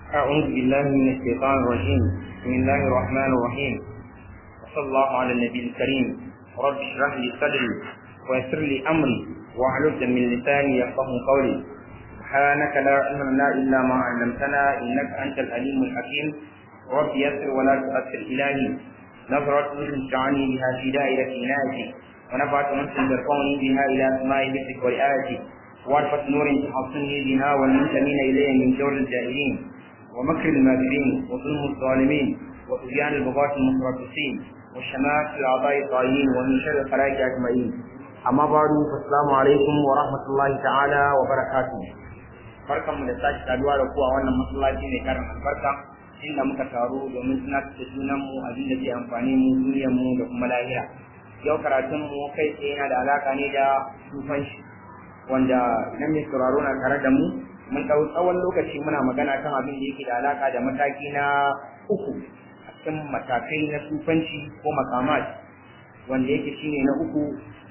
أعوذ بالله من الشيطان الرجيم بسم الله الرحمن الرحيم وصلى الله على النبي الكريم رب اشرح لي صدري ويسر لي أمري واحلل من لساني يفقه قولي سبحانك لا علم لنا إلا ما علمتنا إنك أنت العليم الحكيم رب يسر ولا تؤثر إلهي نظرة مثل تعني بها في دائرة عنايتي ونفعت مثل ترفعني بها إلى سماء ذكرك ورئايتي وعرفة نور تحصني بها والمنتمين إليه من جور الجاهلين ومكر الماكرين وظلم الظالمين وطغيان البغاة المتربصين وشماتة الأعضاء الطائعين ومن شر الخلائق أجمعين أما بعد فالسلام عليكم ورحمة الله تعالى وبركاته barkan mu da sake saduwa da ku a wannan masallaci mai karin albarka inda muka taru domin tunatar da junan mu abin da zai amfani mu duniyar mu da kuma lahira yau karatun mu kai tsaye yana da alaka ne da sufanci wanda idan mai sauraro na tare da mu mun ɗau tsawon lokaci muna magana kan abin da yake da alaka da mataki na uku a cikin matakai na sufanci ko makamat wanda yake shine na uku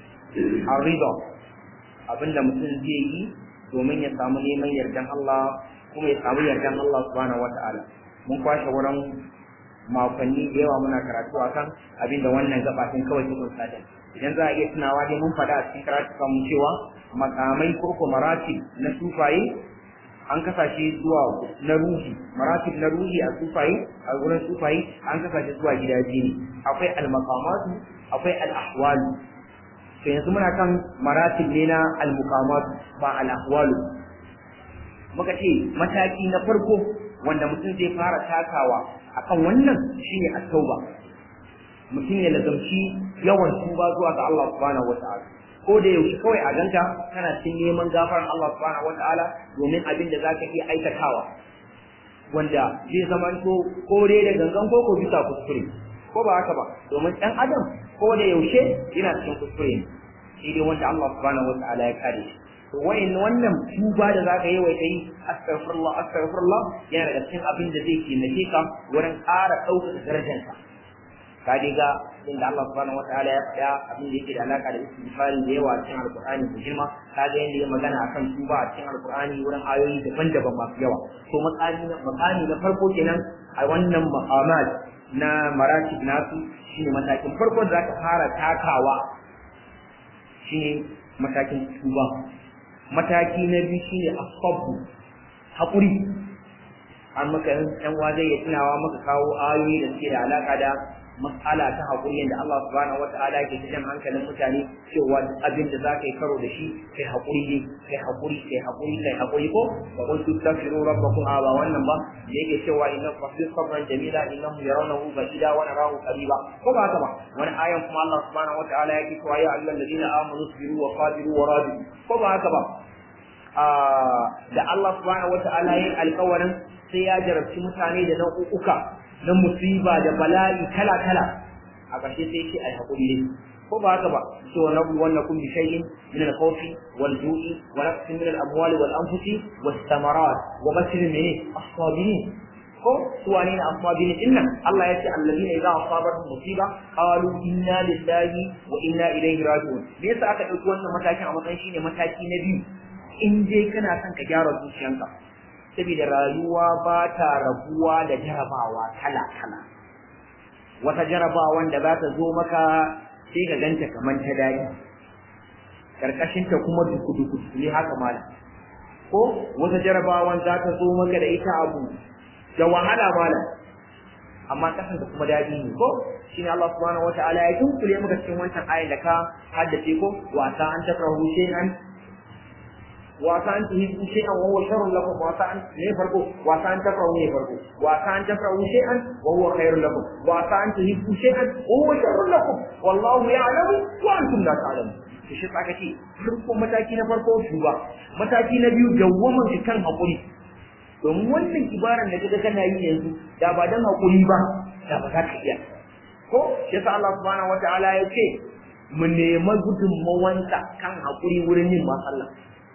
arriba abin da mutum zai yi domin ya samu neman yardan Allah kuma ya samu yardan Allah subhanahu wata'ala mun kwashe wurin makonni da yawa muna karatu akan abin da wannan gabatin kawai ta kunsa da idan za a iya tunawa dai mun faɗa a cikin karatu mu cewa makamai ko ko maratib na sufaye an kasa shi zuwa na ruhi maratib na ruhi a sufaye a wurin sufaye an kasa shi zuwa gida biyu ne akwai al-maqamatu akwai al-ahwalu to yanzu muna kan maratib ne na al-muqamatu ba al-ahwalu muka ce mataki na farko wanda mutum zai fara takawa akan wannan shine at-tauba mutum ya lazamci yawan tuba zuwa ga Allah subhanahu wata'ala ko da yaushe kawai a ganka kana cin neman gafaran Allah subhanahu wata'ala domin abin da zaka iya aikatawa wanda zai zama to ko dai da gangan ko ko bisa kuskure ko ba haka ba domin dan adam ko da yaushe yana cikin kuskure ne sai dai wanda Allah subhanahu wata'ala ya kare shi to wayin wannan tuba da zaka yi wai kai astaghfirullah astaghfirullah yana daga cikin abin da zai taimake ka wurin ƙara ɗaukaka darajarka ka diga inda Allah subhanahu wataala ya faɗa abin da yake da alaka da istighfari da yawa cikin alqur'ani da girma ka ga yanda ya magana akan tuba a cikin alqur'ani wurin ayoyi daban-daban masu yawa to makani na makani na farko kenan a wannan maqamat na maratib nasu shine matakin farko da zaka fara takawa shine matakin tuba mataki na biyu shine asabbu hakuri an maka yan wa zai tunawa maka kawo ayoyi da suke da alaka da mas'ala ta haƙuri yadda Allah subhanahu wata'ala ke jan hankalin mutane cewa abin da za ka yi karo da shi kai haƙuri ne kai haƙuri kai haƙuri kai haƙuri ko wa qul tastaghfiru rabbakum a ba wannan ba da yake cewa inna fasbir sabran jamila innahum yarawnahu ba'ida wa narahu qariba ko ba haka ba wani ayan kuma Allah subhanahu wata'ala yake cewa ya ayyuhal ladina amanu sabiru wa qadiru wa rabitu ko ba haka ba da Allah subhanahu wata'ala yayin alƙawarin sai ya jarabci mutane da nau'uka na musiba da bala'i kala-kala a ƙarshe sai ce ai haƙuri ne ko ba haka ba so wa nabu wannan kun bi shay'in min al-khawfi wal ju'i wa nafsin min al-amwali wal anfusi was thamarat wa bashir min as-sabirin ko su wane ne as-sabirin inna Allah ya ce alladhina idza asabatuhum musiba qalu inna lillahi wa inna ilayhi raji'un me yasa aka dauki wannan matakin a matsayin shine mataki na biyu in dai kana son ka gyara zuciyanka saboda rayuwa ba ta rabuwa da jarabawa kala-kala wata jarabawan da za ta zo maka sai ka ganta kamar ta daɗi ƙarƙashinta kuma duku-duku ne haka malam ko wata jarabawan za ta zo maka da ita abu da wahala malam amma kasanta kuma daɗi ne ko shi ne Allah subhanahu wa ta'ala ya tunkule maka cikin wancan ayin da ka haddace ko wasa an takrahu shay'an wasa an tuhibbu shay'an wa huwa sharrun lakum wasa an ne farko wasa an takrahu ne farko wasa an takrahu shay'an wa huwa khairun lakum wasa an tuhibbu shay'an wa huwa sharrun lakum wallahu ya'lamu wa antum la ta'lamun to shi tsaka ce farko mataki na farko tuba mataki na biyu dawwaman shi kan hakuri domin wannan ibaran da kaga kana yi yanzu da ba dan hakuri ba da ba za ka iya ko shi sa Allah subhanahu wataala ya ce mu nema gudunmawansa kan hakuri wurin yin masallah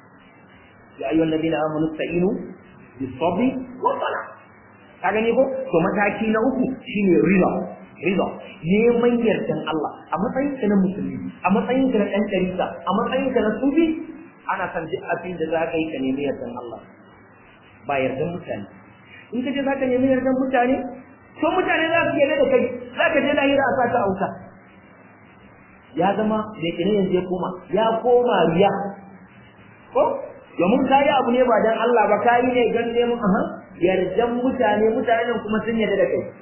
ya ayyuhal ladina amanu ista'inu bis-sabri was-salah ka gani ko to mataki na uku shine rida rida neman yardan Allah a matsayin ka na musulmi a matsayin ka na dan tarika a matsayin ka na sufi ana san duk abin da za ka yi ka nemi yardan Allah ba yardan mutane in ka je za ka nemi yardan mutane to mutane za su yarda da kai za ka je lahira a sa ta auta ya zama da ke yanzu ya koma ya koma riya ko domin ka yi abu ne ba don Allah ba ka yi ne don neman aha yardan mutane mutanen kuma sun yarda da kai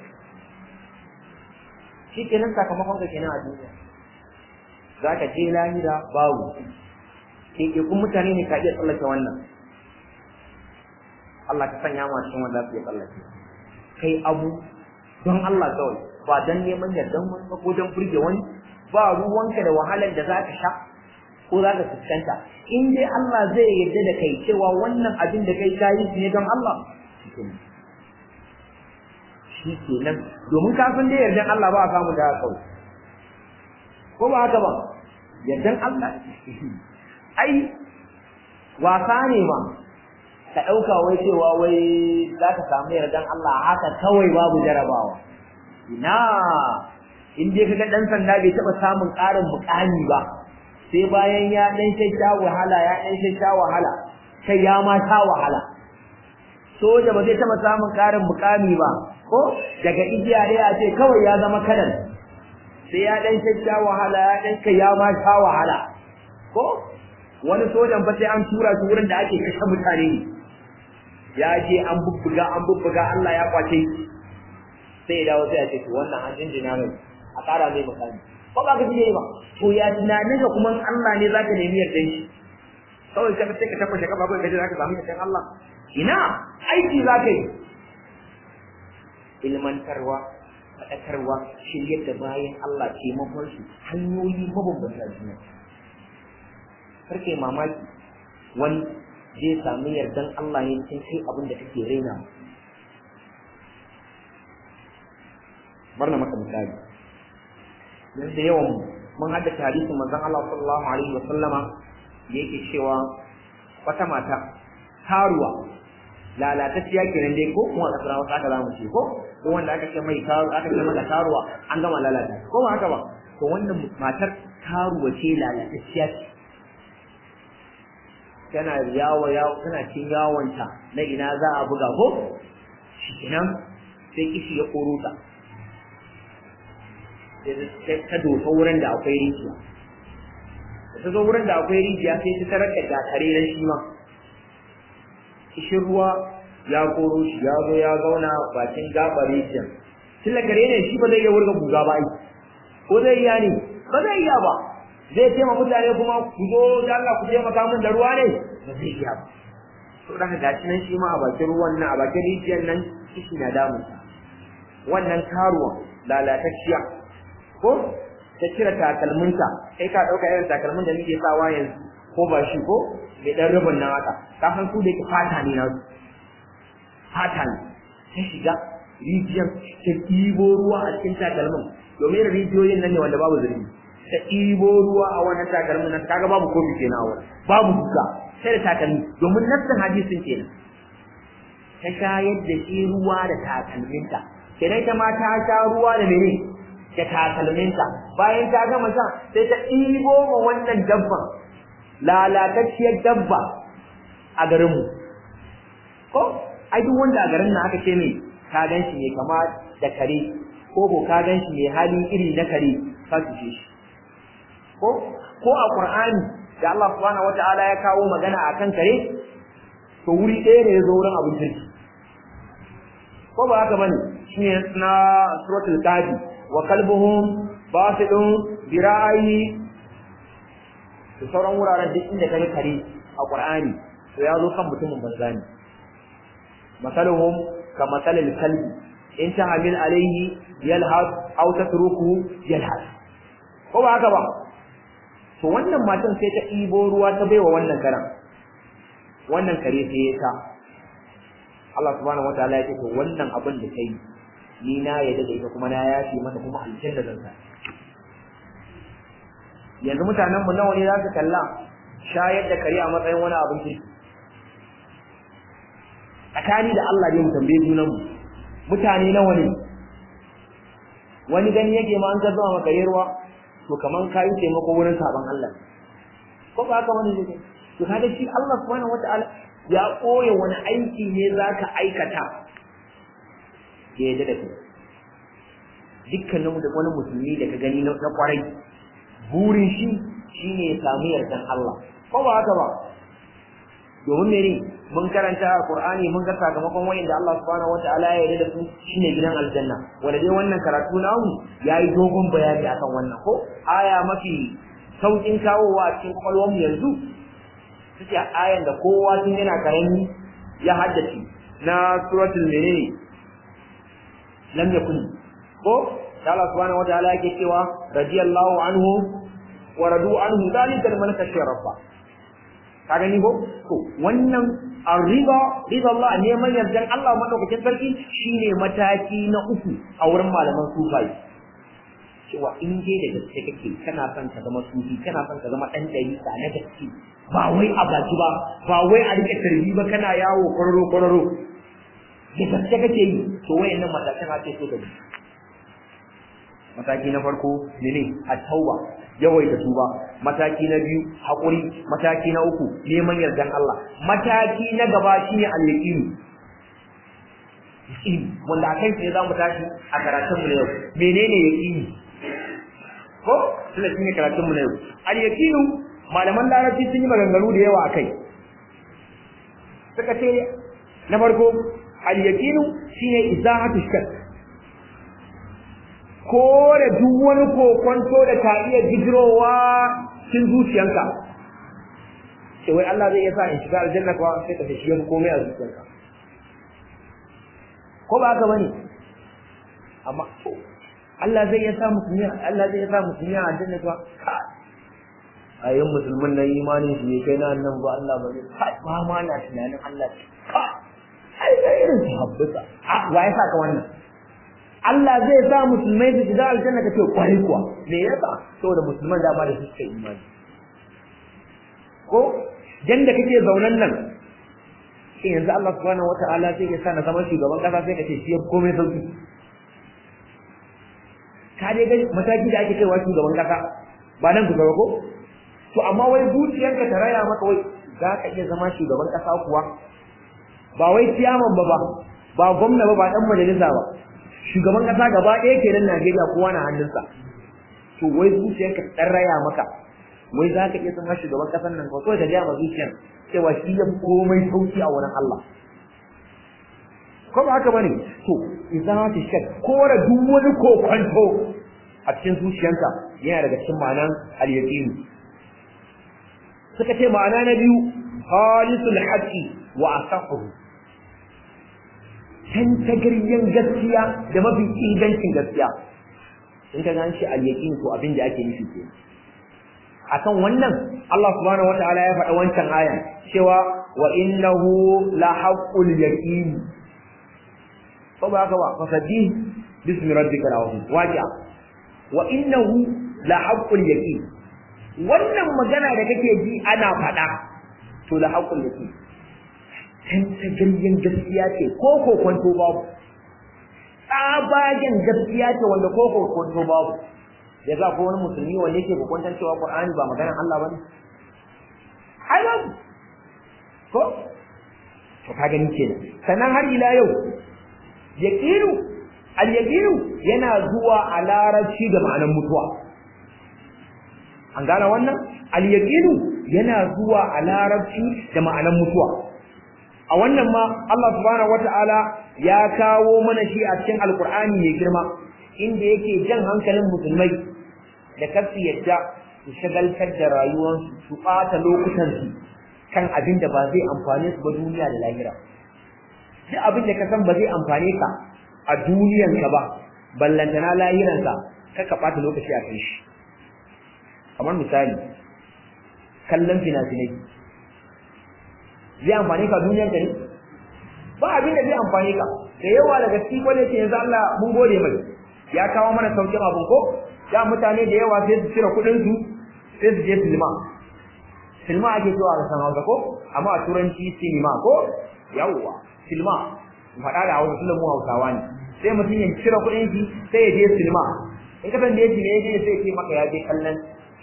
shi kenan sakamakon ka kenan a duniya za ka je lahira babu kun mutane ne ka iya tsallake wannan Allah ka sanya mu cikin wanda su iya tsallake kai abu don Allah kawai ba don neman yardan wani ba ko don burge wani ba ruwanka da wahalar da za ka sha ko za ka fuskanta in dai Allah zai yarda da kai cewa wannan abin da kai ka yi ne don Allah shi ke nan domin ka san dai yardan Allah ba a samu da kawai ko ba haka ba yardan Allah ai wasa ne ma ka ɗauka wai cewa wai za ka samu yardan Allah haka kawai babu jarabawa ina in dai kaga dan sanda bai taba samun ƙarin mukami ba sai bayan ya dan sha wahala ya dan sha wahala kai ya ma sha wahala soja ba zai taba samun ƙarin mukami ba ko daga igiya dai a ce kawai ya zama kadan sai ya dan sha wahala ya dan kai ya ma sha wahala ko wani sojan fa sai an tura shi wurin da ake kashe mutane ya je an bubbuga an bubbuga Allah ya kwace sai ya dawo sai ya ce to wannan an jinjina mai a ƙara mai makami ko ba ka ji ba to ya tunanin ka kuma Allah ne zaka nemi yardan shi kawai ka sai ka tabbata ka babu kaje zaka samu yardan Allah ina aiki zaka yi ilmantarwa faɗakarwa shiryar da bayan Allah taimakon su hanyoyi mabambanta juna karke mamaki wani zai sami yardan Allah ne cikin kai abin da kake raina bar na maka misali dan da yawan mun haddace hadisin manzon Allah sallallahu alaihi wa sallama da yake cewa wata mata taruwa lalatacciya kenan dai ko kuma kasar wasu aka zamu ce ko ko wanda aka ce mai taru aka ce mata taruwa an gama lalata ko ba haka ba to wannan matar taruwa ce lalatacciya ce tana yawo yawo tana cin yawonta na ina za a buga ko shi kenan sai kishi ya koro ta ta dosa wurin da akwai rijiya da ta zo wurin da akwai rijiya sai ta tarar da gatare na shi ma kishin ruwa ya koro shi ya zo ya zauna bakin gaɓar rijiyar tun gare ne shi ba zai iya wurga guga ba ai ko zai iya ne ba zai iya ba zai ce ma mutane kuma ku zo da Allah ku taimaka min da ruwa ne ba zai iya ba to da gashi nan shi ma a bakin ruwan nan a bakin rijiyar nan kishi na damunsa wannan karuwan lalatacciya ko ta cire takalminta kai ka dauka irin takalmin da muke sawa yanzu ko ba shi ko mai dan rubun nan haka ka san su da ke fata ne na fata ne ta shiga rijiyar ta ɗibo ruwa a cikin takalmin domin rijiyoyin nan ne wanda babu zurfi ta ɗibo ruwa a wannan takalmin nan kaga babu kofi kenan a wurin babu duka sai da takalmi domin nassin hadisin kenan ta shayar da shi ruwa da takalminta kenan ita ma ta sha ruwa da mene da takalminta bayan ta gama sha sai ta ɗibo ma wannan dabban lalatacciyar dabba a garinmu ko ai duk wanda a garin nan aka ce mai ka gan shi mai kama da kare ko ko ka gan shi mai hali iri na kare ka cuce shi ko ko a qur'ani da Allah subhanahu wata'ala ya kawo magana akan kare to wuri ɗaya ne ya zo wurin abin kirki ko ba haka bane shine na suratul kafi wa kalbuhum basidun birayi da sauran wuraren duk inda kare kare a qur'ani to ya zo kan mutumin banza ne masaluhum ka masalil kalbi in tahmil alayhi yalhas aw tatrukuhu yalhas ko ba haka ba to wannan matan sai ta ibo ruwa ta baiwa wannan karan wannan kare sai ya ta Allah subhanahu wataala ya ce to wannan abin da kai ni na yadda da ita kuma na yafi mata kuma aljanna zan sa yanzu mutanen mu nawa ne za su kalla shayar da kare a matsayin wani abin kirki tsakani da Allah ne mu tambaye junan mu mutane nawa ne wani gani yake ma an ka zama maka ruwa to kaman kayi taimako wurin saban Allah ko ba haka wani ne to kaga shi Allah subhanahu wataala ya koya wani aiki ne zaka aikata ya yarda da kai dukkanin da wani musulmi da ka gani na kwarai burin shi shine ya samu yardan Allah ko ba haka ba domin mene mun karanta Qur'ani mun ga sakamakon wayanda Allah subhanahu wataala ya yarda da su shine gidan aljanna wanda dai wannan karatu namu yayi dogon bayani akan wannan ko aya mafi saukin kawowa a cikin kwalwarmu yanzu suke ayan da kowa tun yana karami ya haddace na suratul menene lam yakun ko Allah subhanahu wataala yake cewa radiyallahu anhu wa radu anhu dalika liman khashiya rabba ka gani ko to wannan arriba rida Allah neman yardan Allah madaukakin sarki shine mataki na uku a wurin malaman sufai cewa in dai da gaske kake kana son ka zama sufi kana son ka zama dan dariƙa na gaske ba wai a baki ba ba wai a rike tarbi ba kana yawo kwararo kwararo da gaske kake yi to wayannan matakan ake so ka bi mataki na farko mene at-tauba yawaita tuba mataki na biyu hakuri mataki na uku neman yardan Allah mataki na gaba shine al-yaqin yaqin wanda akai sai zamu tashi a karatun mu yau menene yaqini ko tunda shine karatun mu na yau al-yaqin malaman larabci sun yi maganganu da yawa akai suka ce na farko al-yaqin shine izahatu shakk kore duk wani kokonto da ka iya jigirowa cikin zuciyanka sai wai Allah zai iya sa in shiga aljanna kuwa sai ka tashi yafi komai a zuciyarka ko ba haka bane amma to Allah zai iya sa musulmi Allah zai iya sa musulmi a aljanna kuwa ayin musulmin na imanin shi kai na nan ba Allah ba zai kai ba ma na tunanin Allah ka ai sai irin sahabbata a wa ya saka wannan Allah zai sa musulmai su shiga aljanna ka ce kwari kuwa me yasa saboda musulman da ba da su suka imani ko dan da kake zaunan nan sai yanzu Allah subhanahu wataala sai ya sa na zama shugaban kasa sai ka ce shi ya komai sauki ka dai ga mataki da ake kaiwa shugaban kasa ba nan ku gaba ko to amma wai zuciyarka ta raya maka wai za ka iya zama shugaban kasa kuwa ba wai ciyaman ba ba ba gwamna ba ba dan majalisa ba shugaban kasa gaba ɗaya kenan Najeriya kowa na hannunsa to wai zuciyarka ta raya maka wai za ka iya zama shugaban kasan nan ko da gaya ma zuciyar cewa shi ya komai sauki a wurin Allah ko ba haka bane to idan ta shak kora duk wani kokonto a cikin zuciyarka yana daga cikin ma'anan al-yaqin suka ce ma'ana na biyu khalisul haqqi wa asahu tantagaryen gaskiya da mafi ingancin gaskiya in ka gan shi al-yaqin to abin da ake nufi ke akan wannan Allah subhanahu wataala ya faɗa wancan aya cewa wa innahu la haqqul yaqin ko ba haka ba fasaddi bismi rabbika al-azim waqi'a wa innahu la haqqul yaqin wannan magana da kake ji ana faɗa to la haqqul yaqin tantagaryen gaskiya ce ko kokonto babu tsabagen gaskiya ce wanda ko kokonto babu ya za ko wani musulmi wanda yake kokonton cewa Qur'ani ba maganar Allah bane ai babu ko to ka gani kenan sannan har ila yau yaqinu al yaqinu yana zuwa a larabci da ma'anar mutuwa an gane wannan al yaqinu yana zuwa a larabci da ma'anar mutuwa a wannan ma Allah subhanahu wata'ala ya kawo mana shi a cikin alkur'ani mai girma inda yake jan hankalin musulmai da kasu yadda su shagaltar da rayuwarsu su ɓata lokutansu kan abin da ba zai amfane su ba duniya da lahira duk abin da ka san ba zai amfane ka a duniyanka ba ballantana lahiranka ka ka ɓata lokaci a kai shi kamar misali kallon fina-finai zai amfani ka duniyar ka ne ba abin da zai amfani ka da yawa daga cikin wanda ce yanzu Allah mun gode mai ya kawo mana saukin abun ko da mutane da yawa sai su cire kuɗin su sai su je silma silma ake cewa a san Hausa ko amma a turanci sinima ko yawwa silma faɗa da Hausa tunda mu Hausawa ne sai mutum ya cire kuɗin shi sai ya je silma in ka san da yake ne ya je sai ya ce maka ya je kallon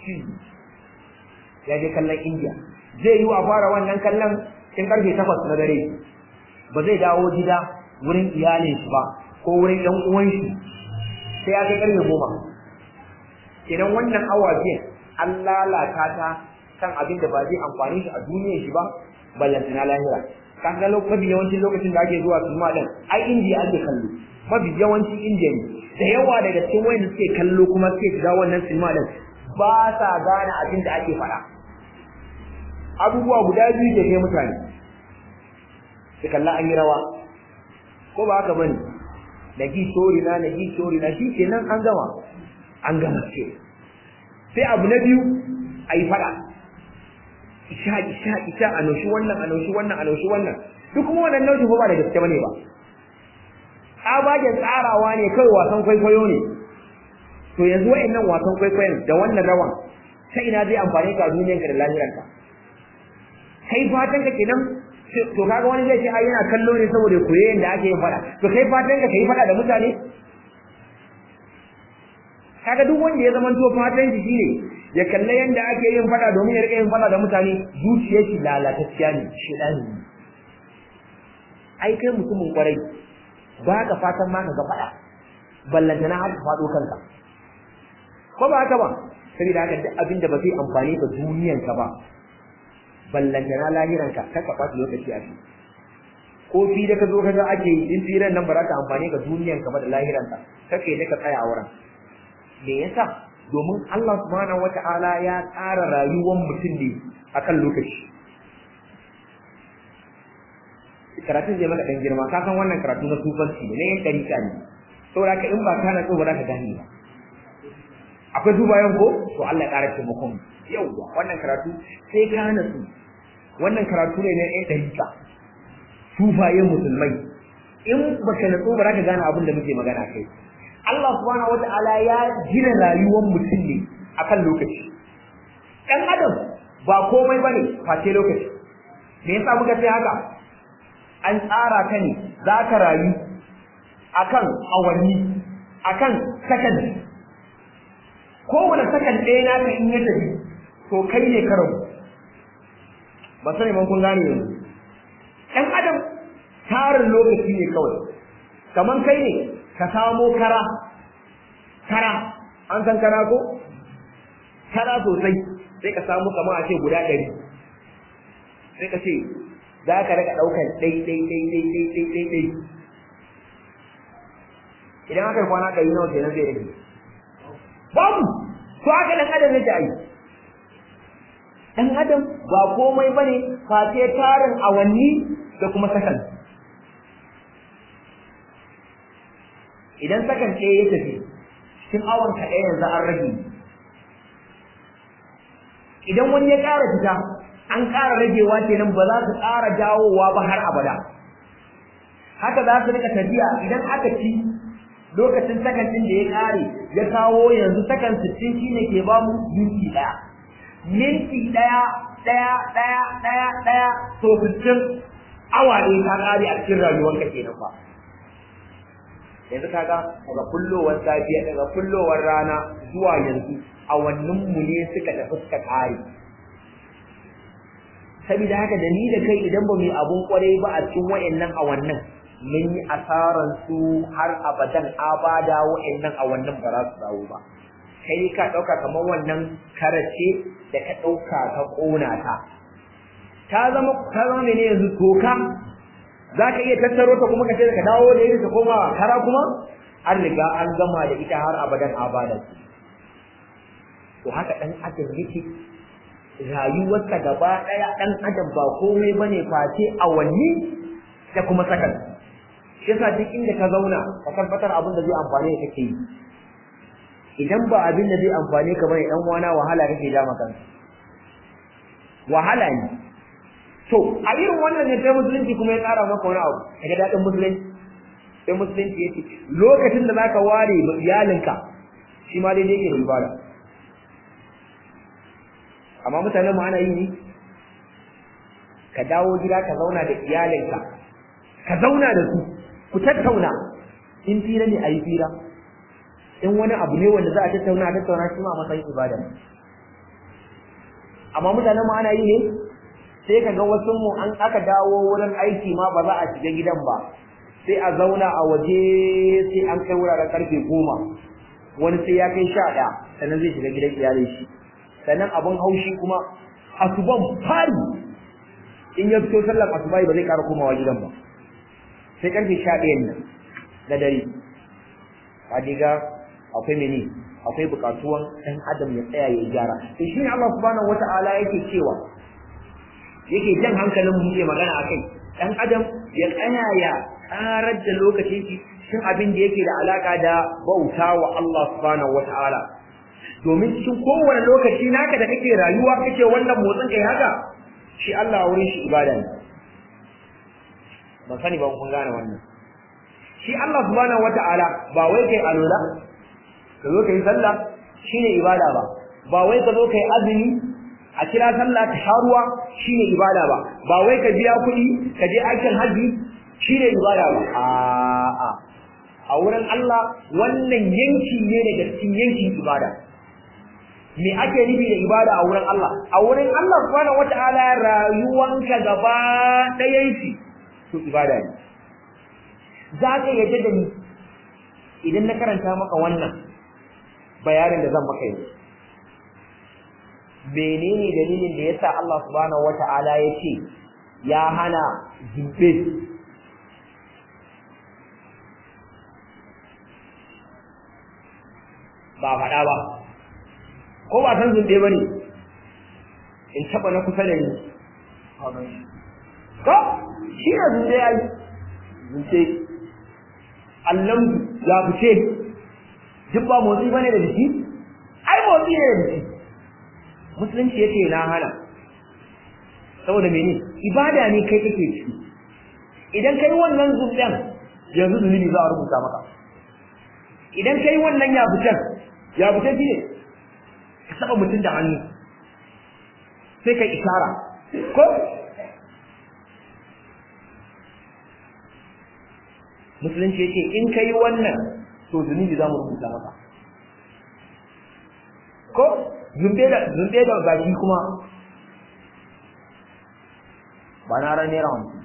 ya je kallon India zai yi a fara wannan kallon cikin karfe takwas na dare ba zai dawo gida wurin iyalin shi ba ko wurin ɗan uwan shi sai ya kai ƙarfe goma kenan wannan awa biyan an lalata ta kan abin da ba zai amfani shi a duniyar shi ba ballantana lahira kan ga mafi yawancin lokacin da ake zuwa sinima din ai indiya ake kallo mafi yawancin indiya ne da yawa daga cikin wayanda suke kallo kuma suke shiga wannan sinima din ba sa gane abin da ake faɗa abubuwa guda biyu ke kai mutane su kalla an yi rawa ko ba haka bane da ji sori na na ji sori na shi kenan an gama an gama ce sai abu na biyu a yi faɗa isha isha isha a naushi wannan a naushi wannan a naushi wannan duk kuma wannan naushi ba da gaske bane ba tsabagen tsarawa ne kawai wasan kwaikwayo ne to yanzu wa'annan wasan kwaikwayon da wannan rawan ta ina zai amfani ka duniyanka da lahiranka kai fatan ka kenan to kaga wani zai ce ai yana kallo ne saboda koye yanda ake yin fada to kai fatan ka kai fada da mutane kaga duk wanda ya zama to fatan shi shine ya kalle yanda ake yin fada domin ya rika yin fada da mutane zuciyar shi lalatacciya ne shedani ne ai kai mutumin kwarai ba ka fatan ma ka ga fada ballantana har ka fado kanka ko ba haka ba saboda haka duk abinda ba zai amfani ka duniyanka ba ballantana lahiranka ka ka ɓata lokaci a shi ko fi da ka zo ka ga ake yi in firan nan ba za ta amfani ga duniyanka ba da lahiranka kake da ka tsaya a wurin me yasa domin Allah subhanahu wata'ala ya tsara rayuwar mutum ne akan lokaci karatun zai maka dan girma ka san wannan karatu na tufanci ne na yin ɗarika ne saboda ka in ba ka na so ba za ka gane ba akwai dubayen ko to Allah ya ƙara taimakon yauwa wannan karatu sai ka nasu wannan karatu ne na ɗan ɗarika tufayen musulmai in baka natsu ba za ka gane abin da muke magana kai Allah subhanahu wata'ala ya gina rayuwar mutum ne akan lokaci ɗan adam ba komai bane face lokaci me yasa muka ce haka an tsara ka ne za ka rayu akan awanni akan sakan kowane sakan ɗaya naka in ya tafi to kai ne ka rabu ba sani man kun gane yanzu ɗan adam tarin lokaci ne kawai kaman kai ne ka samo kara kara an san kara ko kara sosai sai ka samu kamar a ce guda ɗari sai ka ce za ka rika ɗaukar ɗai ɗai ɗai ɗai ɗai ɗai ɗai ɗai idan aka yi kwana ɗari nawa kenan zai rage babu to haka ɗan adam zai ta yi ɗan adam ba komai bane face tarin awanni da kuma sakan idan sakan ɗaya ya tafi cikin awon ka ɗaya yanzu an rage idan wani ya ƙara fita an ƙara ragewa kenan ba za su ƙara dawowa ba har abada haka za su rika tafiya idan aka ci lokacin sakan ɗin da ya ƙare ya kawo yanzu sakan sittin shine ke ba mu minti ɗaya minti ɗaya ɗaya ɗaya ɗaya ɗaya to sittin awa ne ka ƙare a cikin rayuwarka kenan ba yanzu kaga daga kullowar safiya daga kullowar rana zuwa yanzu awannin mu ne suka tafi suka ƙare saboda haka da ni da kai idan ba mu yi abun kwarai ba a cikin wa'annan awannin mun yi asaran su har abadan abada wa'annan awannin ba za su dawo ba kai ka ɗauka kamar wannan karace da ka ɗauka ka ƙona ta ta zama ta zama ne yanzu toka za ka iya tattaro ta kuma ka ce ka dawo da ita ta koma kara kuma an riga an gama da ita har abadan abada to haka ɗan adam yake rayuwarsa gaba ɗaya ɗan adam ba komai bane face awanni da kuma sakan shi yasa duk inda ka zauna ka tabbatar abin da zai amfane ka kake yi idan ba abin da zai amfane ka bane dan wana wahala kake ja maka wahala ne to a irin wannan ne sai musulunci kuma ya tsara maka wani abu daga dadin musulunci sai musulunci yace lokacin da zaka ware ma iyalinka shi ma dai yake da ibada amma mutanen mu ana yi ne ka dawo gida ka zauna da iyalinka ka zauna da su ku tattauna in fira ne a yi fira in wani abu ne wanda za a tattauna a tattauna shi ma matsayin ibada amma mutanen mu ana yi ne sai ka ga wasu mu an aka dawo wurin aiki ma ba za a shiga gidan ba sai a zauna a waje sai an kai wuraren karfe goma wani sai ya kai sha ɗaya sannan zai shiga gidan iyalin shi sannan abin haushi kuma asuban fari in ya fito sallar asuba ba zai ƙara komawa gidan ba sai karfe sha ɗayan nan na dare ka diga akwai mene akwai bukatuwan ɗan adam ya tsaya ya gyara to shi ne Allah subhanahu wata'ala yake cewa yake jan hankalin mu ke magana akai ɗan adam ya tsaya ya karar da lokacin shi cikin abin da yake da alaka da bauta wa Allah subhanahu wata'ala domin cikin kowane lokaci naka da kake rayuwa kake wannan motsin kai haka shi Allah wurin shi ibada ne ban sani ba kun gane wannan shi Allah subhanahu wata'ala ba wai kai alola ka zo kai sallah shine ibada ba ba wai ka zo kai azumi a kira sallah ta sharuwa shine ibada ba ba wai ka biya kuɗi ka je aikin haji shine ibada ba a'a a wurin Allah wannan yanki ne daga cikin yankin ibada me ake nufi da ibada a wurin Allah a wurin Allah subhanahu wataala rayuwanka gaba ɗayan shi to ibada ne za ka yadda da ni idan na karanta maka wannan bayanin da zan maka yanzu menene dalilin da yasa Allah subhanahu wataala ya ce ya hana zube ba faɗa ba ko ba san zunde ba ne in taɓa na kusa da ni ko shi na zunde ya yi zunde allon ya fice duk ba motsi ba ne da jiki ai motsi ne da jiki musulunci ya ce na hana saboda mene ibada ne kai kake ciki idan kai wannan zunɗen yanzu zunubi za a rubuta maka idan kai wannan ya fitan ya fitan shi ne ka saba mutum da hannu sai kai isara ko musulunci yake in kai wannan to zunubi za mu rubuta maka ko zumbe da zumbe da baki kuma ba na ran naira hamsin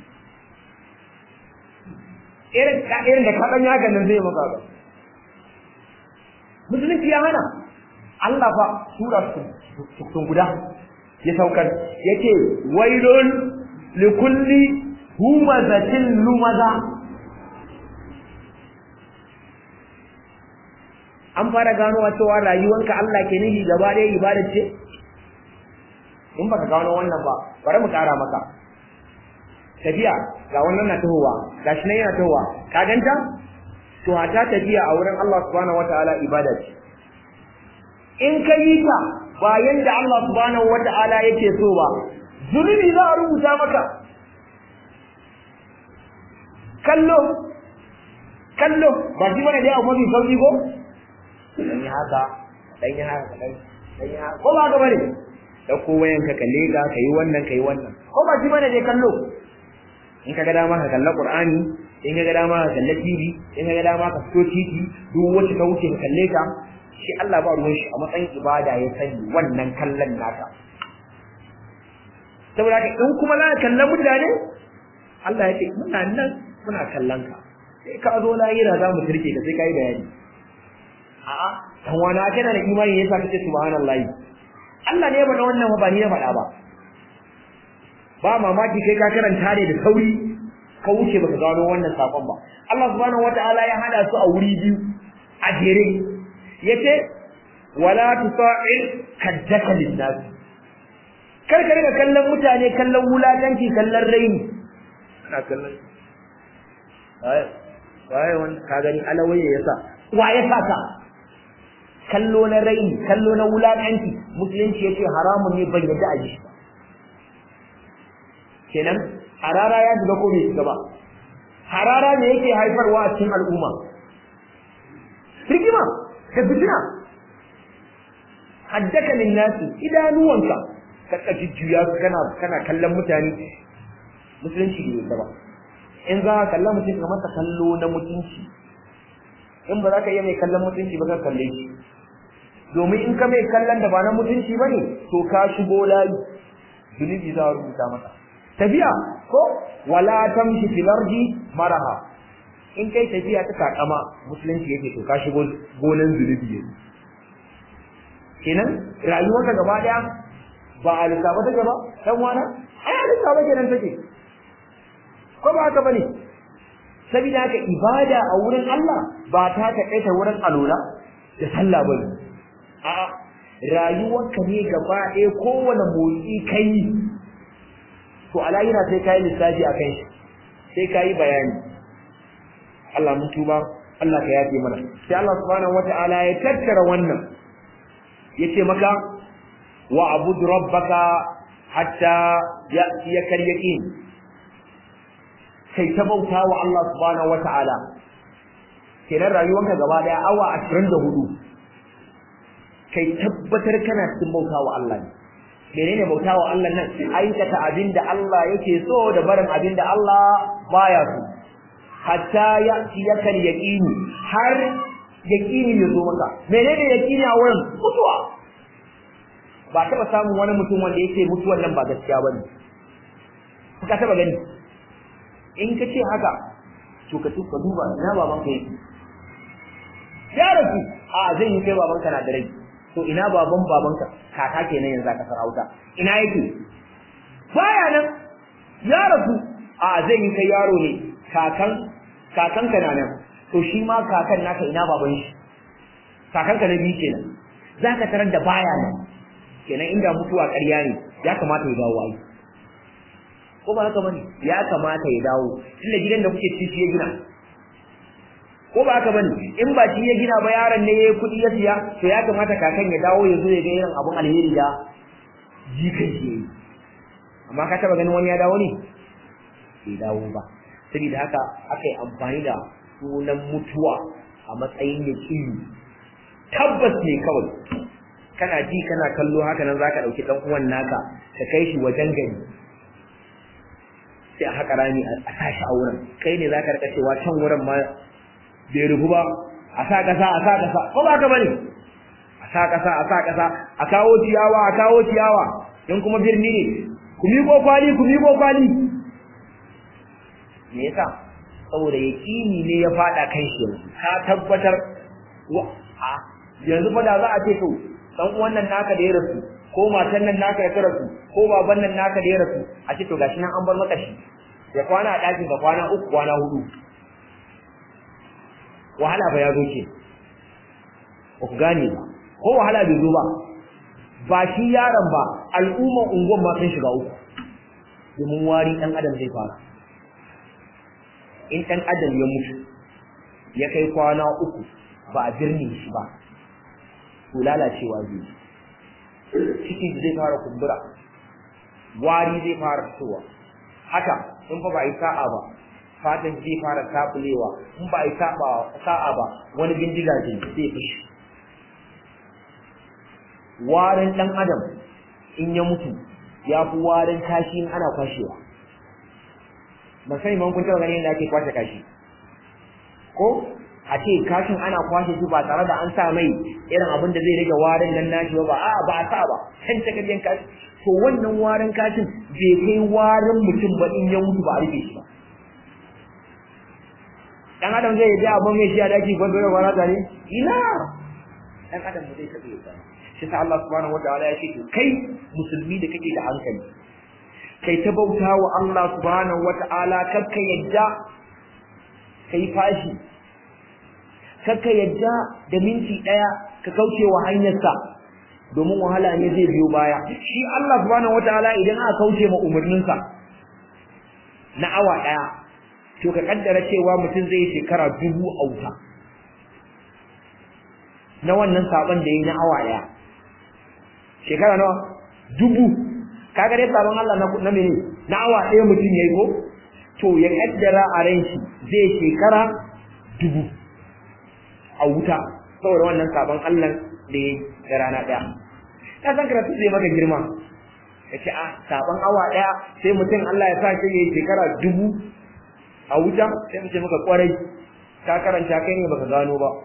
irin ka irin da kaɗan ya ganin zai maka ba musulunci ya hana Allah fa sura sun guda ya saukar yace wailun likulli humazatin lumaza an fara ganowa cewa rayuwanka Allah ke nihi gaba ɗaya ibadar ce in baka gano wannan ba bari mu ƙara maka tafiya ga wannan na tahowa ga shi nan yana tahowa ka ganta to hata tafiya a wurin Allah subhanahu wataala ibada ce in ka yi ta ba yanda Allah subhanahu wataala yake so ba zunubi za a rubuta maka kallo kallo ba shi bane da abu mafi sauki ko dan yi haka dan yi haka dan yi haka ko ba ga bane da ko wayan ka kalle ga kai wannan kai wannan ko ba shi bane dai kallo in ka ga dama ka kalla qur'ani in ka ga dama ka kalla tv in ka ga dama ka fito titi duk wacce ka wuce ka kalle ta shi Allah ba ruwan shi a matsayin ibada ya sani wannan kallon naka saboda ka in kuma za ka kalla mutane Allah ya ce muna nan muna kallon ka sai ka zo lahira za mu turke ka sai ka yi bayani a'a dan wani kana da imani yasa kace subhanallahi Allah ne ya faɗa wannan ba ni ya faɗa ba ba mamaki kai ka karanta ne da sauri ka wuce baka gano wannan sakon ba Allah subhanahu wataala ya hada su a wuri biyu a jere yace wala tusa'il kaddaka linnas kar ka riga kallon mutane kallon wulakanci kallon raini ana kallon ai waye wani ka gani alawaye yasa wa ya saka kallo na raini kallo na wulakanci musulunci yace haramun ne ban yadda a ji kenan harara ya shiga ko bai shiga ba harara ne yake haifarwa a cikin al'umma hikima ka fitina haddaka min nasi idanuwanka ka kaji juya kana kana kallon mutane musulunci ne yadda ba in za ka kalla mutum ka masa kallo na mutunci in ba za ka iya mai kallon mutunci ba ka kalle shi domin in ka mai kallon da ba na mutunci ba ne to ka shigo layi zunubi za a rubuta masa tafiya ko wala tamshi fil ardi maraha in kai tafiya ta takama musulunci yake to ka shigo gonan zunubi yanzu kenan rayuwarka gaba daya ba a lissafa take ba dan wana ai a lissafa kenan take ko ba haka bane saboda haka ibada a wurin Allah ba ta taƙaita wurin alola da sallah bane a'a rayuwarka ne gaba ɗaya kowane motsi kai to alayina sai kai lissafi akan shi sai kai bayani Allah mun tuba Allah ka yafe mana sai Allah subhanahu wataala ya tattara wannan yace maka wa abud rabbaka hatta ya'tiyaka al-yaqin kai ta bauta wa Allah subhanahu wataala kenan rayuwarka gaba daya awa 24 kai tabbatar kana cikin bauta wa Allah ne menene bauta wa Allah nan aikata abinda Allah yake so da barin abinda Allah baya so hatta ya'tiyaka al-yaqin har yaqini ya zo maka menene yaqini a wurin mutuwa ba taba samun wani mutum wanda yake mutuwan nan ba gaskiya bane ka taba gani in ka ce haka to ka tuka duba ina baban ka yake ya rasu a zai yi kai baban ka na da rai to ina baban baban ka kaka kenan yanzu ka sarauta ina yake baya nan ya rasu a zai yi kai yaro ne kakan kakan ka na nan to shi ma kakan naka ina baban shi kakan ka na biyu kenan zaka tarar da baya nan kenan inda mutuwa ƙarya ne ya kamata ya dawo ai ko ba haka bane ya kamata ya dawo tunda gidan da kuke ci ya gina ko ba haka bane in ba shi ya gina ba yaron ne yayi kuɗi ya siya to ya kamata kakan ya dawo ya zo ya ga irin abun alheri da jikan shi amma ka taba ganin wani ya dawo ne bai dawo ba saboda haka aka yi amfani da sunan mutuwa a matsayin yaƙini tabbas ne kawai kana ji kana kallo haka nan zaka dauki dan uwan naka ka kai shi wajen gari sai a haka rami a tashi a wurin kai ne zaka rika cewa can wurin ma bai rufu ba a sa kasa a sa kasa ko ba ka bane a sa kasa a sa kasa a kawo ciyawa a kawo ciyawa in kuma birni ne ku miƙo kwali ku miƙo kwali me yasa saboda yaƙini ne ya faɗa kan shi ka tabbatar wa a yanzu fa da za a ce to dan uwan nan naka da ya rasu ko matan nan naka ya rasu ko baban nan naka da ya rasu a ce to gashi nan an bar maka shi ya kwana a ɗakin ka kwana uku kwana hudu wahala ba ya zo ke ba ku gane ba ko wahala bai zo ba ba shi yaron ba al'umman unguwan ma sun shiga uku domin wari ɗan adam zai fara in ɗan adam ya mutu ya kai kwana uku ba a birni shi ba to lalacewa zai ciki zai fara kumbura wari zai fara fitowa haka in fa ba yi sa'a ba fatan zai fara tabulewa in ba yi sa'a ba wani bindiga zai zai fushi warin dan adam in ya mutu ya fi warin kashi in ana kwashewa ban sani ban kun taɓa ganin yadda ake kwashe kashi ko a ce kashin ana kwashe shi ba tare da an sa mai irin abin da zai rage warin nan nashi ba a ba a sa ba kan takaryen kashi to wannan warin kashin bai kai warin mutum ba in ya mutu ba a rufe shi ba dan adam zai yi abin mai shi a daki gwado da kwana tare ina dan adam ba zai taɓa yi ba shi sa Allah subhanahu wa ta'ala ya ce to kai musulmi da kake da hankali kai ta bauta wa Allah subhanahu wa ta'ala kakka yadda kai fashi kakka yadda da minti daya ka kauce wa hanyarsa domin wahala ne zai biyo baya shi Allah subhanahu wataala idan aka kauce ma umarninsa na awa daya to ka kaddara cewa mutum zai shekara dubu a wuta na wannan saban da yayi na awa daya shekara nawa dubu kaga dai sabon Allah na na mene na awa daya mutum yayi ko to ya kaddara a ran shi zai shekara dubu a wuta saboda wannan sabon Allah da ya da rana ɗaya ka san karatu zai maka girma ya ce a sabon awa ɗaya sai mutum Allah ya sa shi ya shekara dubu a wuta sai mu ce maka kwarai ka karanta kai ne baka gano ba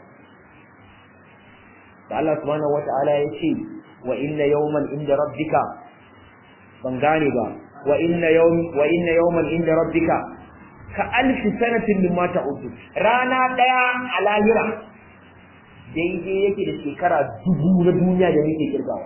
da Allah subhanahu wata'ala ya ce wa inna yawman inda rabbika ban gane ba wa inna yawm wa inna yawman inda rabbika ka alfi sanatin mimma ta'uddu rana daya a lahira daidai yake da shekara dubu na duniya da nake kirgawa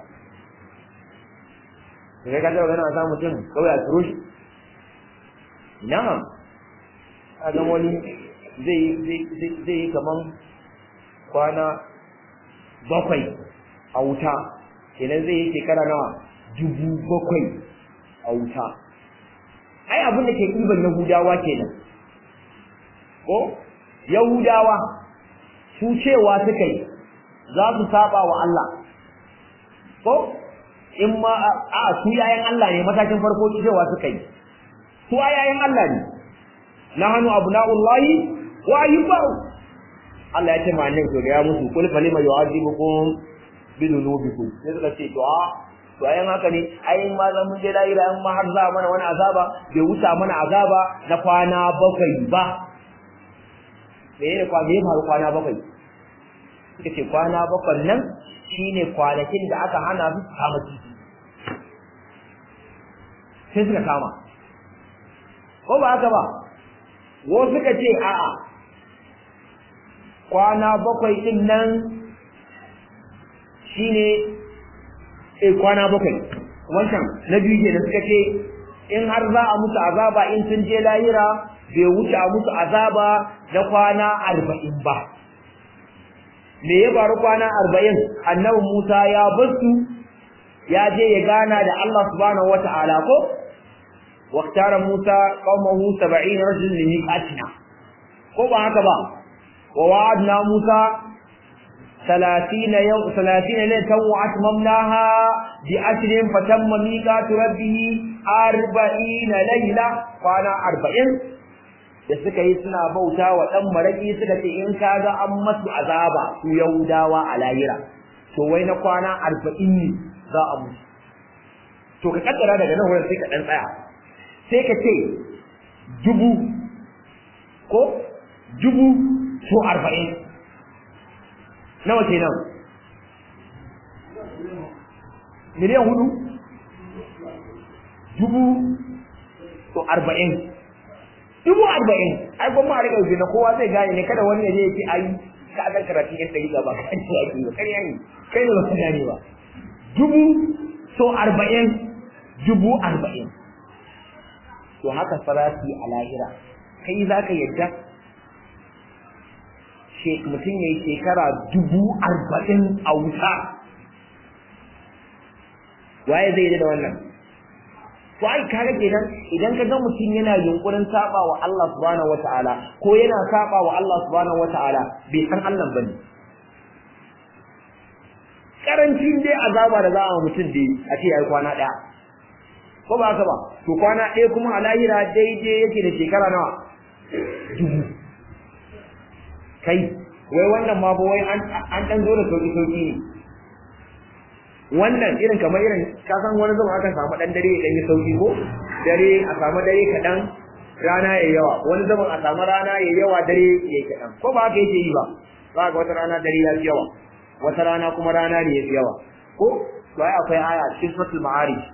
kai ka taɓa ganin a samu mutum kawai a turo shi na'am a ga wani zai zai yi kaman kwana bakwai a wuta kenan zai yi shekara nawa dubu bakwai a wuta ai abin da ke ɗiban yahudawa kenan ko yahudawa su cewa suka yi za su saba wa Allah ko in ma a su yayan Allah ne matakin farko cewa suka yi su yayan Allah ne nahnu abna'ullahi wa ayyubahu Allah ya ce ma nan to ya musu kul falima yu'adibukum bi dhunubikum sai suka ce to a to ayan haka ne ai ma zan mun je lahira in ma har za mana wani azaba bai wuta mana azaba na kwana bakwai ba me ne kwa me faru kwana bakwai suka ce kwana bakwai nan shine kwanakin da aka hana su kama kifi sai suka kama ko ba haka ba wasu suka ce a'a kwana bakwai din nan shine eh kwana bakwai wancan na biyu kenan suka ce in har za a musu azaba in sun je lahira bai wuce a musu azaba na kwana arba'in ba me ya faru kwana arba'in annabi musa ya basu ya je ya gana da allah subhanahu wata'ala ko واختار موسى قومه سبعين رجل لميقاتنا ko ba haka ba ووعدنا موسى ثلاثين يوم ثلاثين ليلة وأتممناها بعشر فتم ميقات ربه أربعين ليلة وأنا أربعين da suka yi suna bauta wa ɗan maraƙi suka ce in ka ga an masu azaba su yahudawa a lahira to wai na kwana arba'in ne za a musu to ka kaddara daga nan wurin sai ka ɗan tsaya sai ka ce dubu ko dubu so arba'in nawa ke nan miliyan hudu dubu so arba'in dubu arba'in ai gwamma a rika yuzi na kowa zai gane ne kada wani ya je ya ce ai ka ga karatun yan ɗari ba kan ce ake ba kai ne kai ne ba ka gane ba dubu so arba'in dubu arba'in to haka farasi a lahira kai za ka yadda mutum ya yi shekara dubu arba'in a wuta waye zai yi da wannan to ai kaga kenan idan ka ga mutum yana yunkurin saba wa Allah subhanahu wataala ko yana saba wa Allah subhanahu wataala bai san Allah bane karancin dai azaba da za a mutum dai a ce yayi kwana daya ko ba haka ba to kwana ɗaya kuma a lahira daidai yake da shekara nawa dubu kai wai wannan ma ba wai an ɗan zo da sauƙi sauƙi ne wannan irin kamar irin ka san wani zama aka samu ɗan dare ya ɗan yi sauƙi ko dare a samu dare kaɗan rana ya yawa wani zaman a samu rana ya yawa dare ya kaɗan ko ba haka yake yi ba za ga wata rana dare ya fi yawa wata rana kuma rana ne ya fi yawa ko to ai akwai aya cikin suratul ma'arij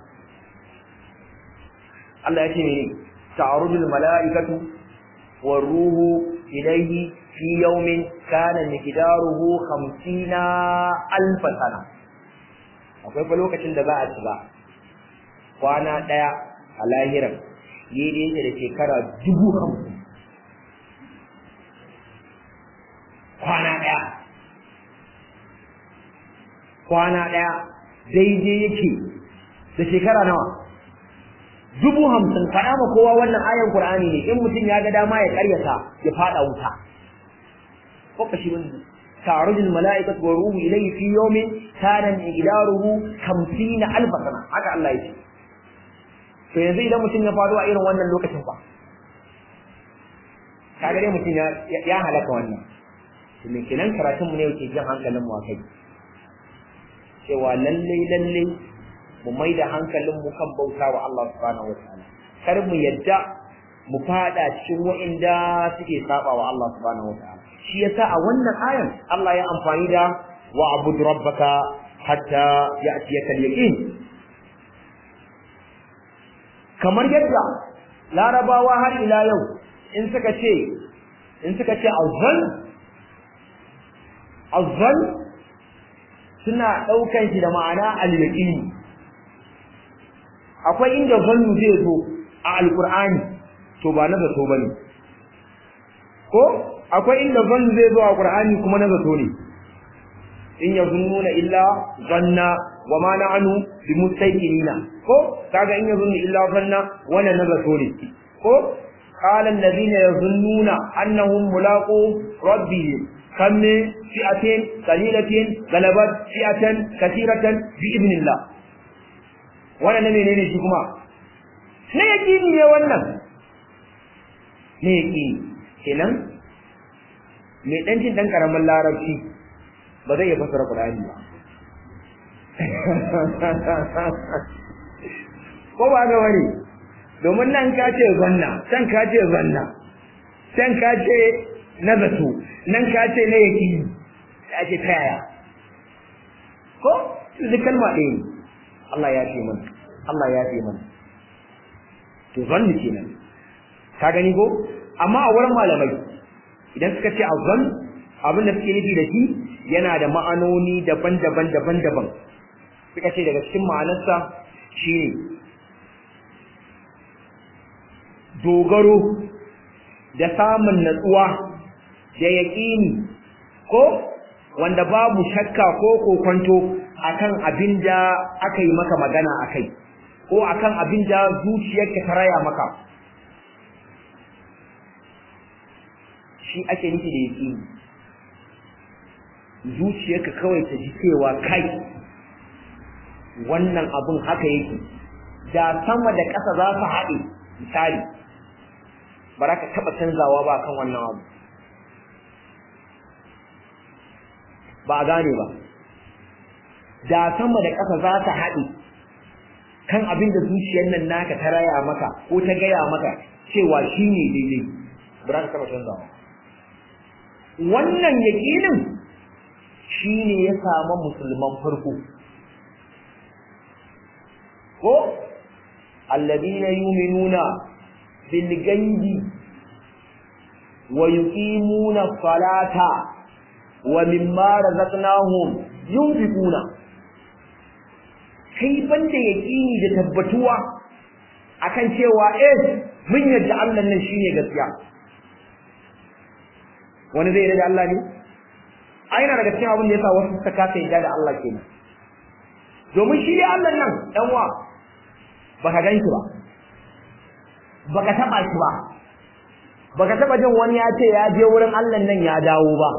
Allah ya ce mene ta'arujul mala'ikatu war ruhu ilayhi fi yawmin kana miqdaruhu 50 alf sana akwai fa lokacin da za a shiga kwana daya a lahiran yi da yake da shekara dubu hamsin kwana daya kwana daya daidai yake da shekara nawa dubu hamsin faɗa ma kowa wannan ayan Qur'ani ne in mutum ya ga dama ya karyata ya fada wuta ko kashi wani ta'arujul mala'ikatu wa ruhu ilayhi fi yawmin kana miqdaruhu 50 alf sana haka Allah yake to yanzu idan mutum ya faru a irin wannan lokacin fa kaga dai mutum ya ya halaka wannan to me kenan karatun mu ne yake jin hankalin mu akai cewa lalle lalle mu mai da hankalinmu kan bauta wa Allah subhanahu wa ta'ala kar mu yadda mu fada cikin wa'inda suke saba wa Allah subhanahu wa ta'ala shi yasa a wannan ayan Allah ya amfani da wa abud rabbaka hatta ya'tiyaka al-yaqin kamar yadda larabawa har ila yau in suka ce in suka ce azzan azzan suna ɗaukan shi da ma'ana al-yaqini akwai inda zannu zai zo a alqur'ani to ba na zato bane ko akwai inda zannu zai zo a qur'ani kuma na zato ne in yazunnuna illa zanna wa ma na'anu bimustaqinina ko kaga in yazunnu illa zanna wannan na zato ne ko قال الذين يظنون أنهم ملاقو ربهم كم من فئة قليلة غلبت فئة كثيرة بإذن الله وانا نمي نيني شكما ne yakini ne wannan ne yakini kenan mai dan jin dan karamin larabci ba zai iya fasara Qur'ani ba ko ba ga wani domin nan ka ce zanna can ka ce zanna can ka ce na zato nan ka ce na yaki ya ce ta yaya ko su kalma ɗaya ne Allah ya ce mana Allah ya ce mana to zanni kenan ka gani ko amma a wurin malamai idan suka ce azzan abin da suke nufi da shi yana da ma'anoni daban-daban daban-daban suka ce daga cikin ma'anarsa shine dogaro da samun natsuwa da yaƙini ko wanda babu shakka ko kokonto akan abin da aka yi maka magana akai ko akan abin da zuciyarka ta raya maka shi ake nufi da yaƙini zuciyarka kawai ta ji cewa kai wannan abin haka yake da sama da ƙasa za su haɗe misali ba za ka taɓa canzawa ba kan wannan abu ba a gane ba da sama da ƙasa za ta haɗe kan abin da zuciyar nan naka ta raya maka ko ta gaya maka cewa shi ne daidai ba za ka taɓa canzawa wannan yaƙinin shi ne ya samu musulman farko ko alladina yuminuna bil gaibi wa yuqimuna salata wa mimma razaqnahum yunfiquna kai banda yaqini da tabbatuwa akan cewa eh mun yadda Allah nan shine gaskiya wani zai yarda da Allah ne ai na daga cikin abin da yasa wasu suka kasa yarda da Allah kenan domin shi ne Allah nan dan wa baka gan shi ba baka taba shi ba baka taba jin wani ya ce ya je wurin Allah nan ya dawo ba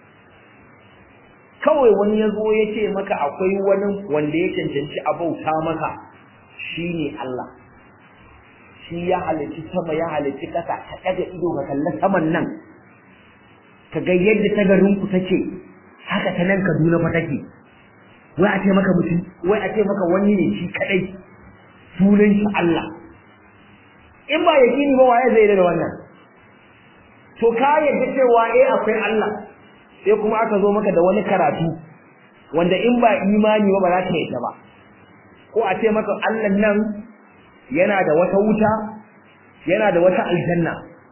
kawai wani ya zo ya ce maka akwai wani wanda ya cancanci a bauta maka shi ne Allah shi ya halicci sama ya halicci ƙasa ka ɗaga ido ka kalli saman nan ka ga yadda ta garinku take haka ta nan Kaduna fa take wai a ce maka mutum wai a ce maka wani ne shi kadai sunan shi Allah in ba yakini ba waye zai da wannan to ka yadda cewa eh akwai Allah sai kuma aka zo maka da wani karatu wanda in ba imani ba ba za ka yadda ba ko a ce maka Allah nan yana da wata wuta yana da wata aljanna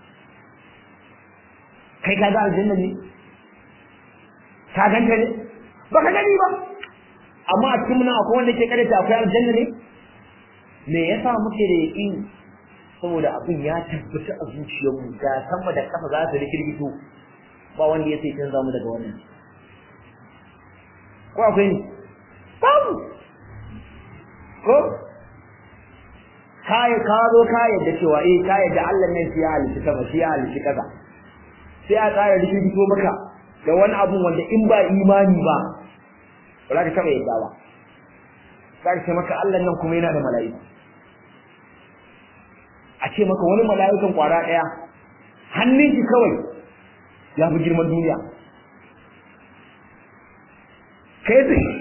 kai ka ga aljanna ne ka ganta ne ba ka gani ba amma a cikin nan akwai wanda ke karanta akwai aljanna ne me yasa muke da yaqini saboda abin ya tabbata a zuciyarmu da sama da kafa za su rikirgito ba wanda ya sai canza mu daga wannan ko akwai ne babu ko kai ka zo ka yadda cewa eh ka yadda Allah ne shi ya halitta sama shi ya halitta kaza sai a tsara rikirgito maka da wani abu wanda in ba imani ba ba za ka taɓa yadda ba za ka ce maka Allah nan kuma yana da mala'ika a ce maka wani mala'ikan kwara ɗaya hannun shi kawai ya fi girman duniya kai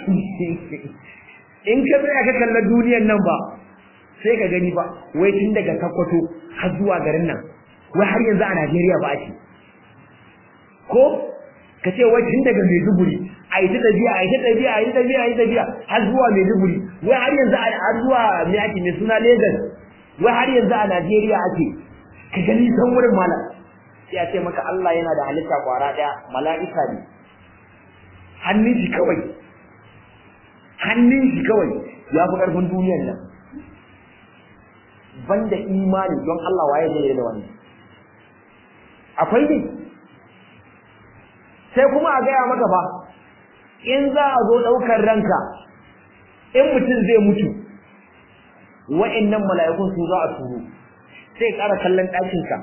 in ka tsaya ka kalla duniyan nan ba sai ka gani ba wai tun daga kakwato har zuwa garin nan wai har yanzu a Najeriya ba ake ko ka ce wai tun daga Maiduguri a yi ta tafiya a yi ta tafiya a yi ta tafiya a yi ta tafiya har zuwa Maiduguri wai har yanzu har zuwa me ake mai suna Lagos wai har yanzu a Najeriya ake ka gani san wurin malam sai a ce maka Allah yana da halitta kwara daya mala'ika ne hannun shi kawai hannun shi kawai ya fi karfin duniyar nan banda imani don Allah waye zai da wannan akwai ne sai kuma a gaya maka ba in za a zo ɗaukar ranka in mutum zai mutu wa'annan mala'ikun su za a turo sai ƙara kallon ɗakinka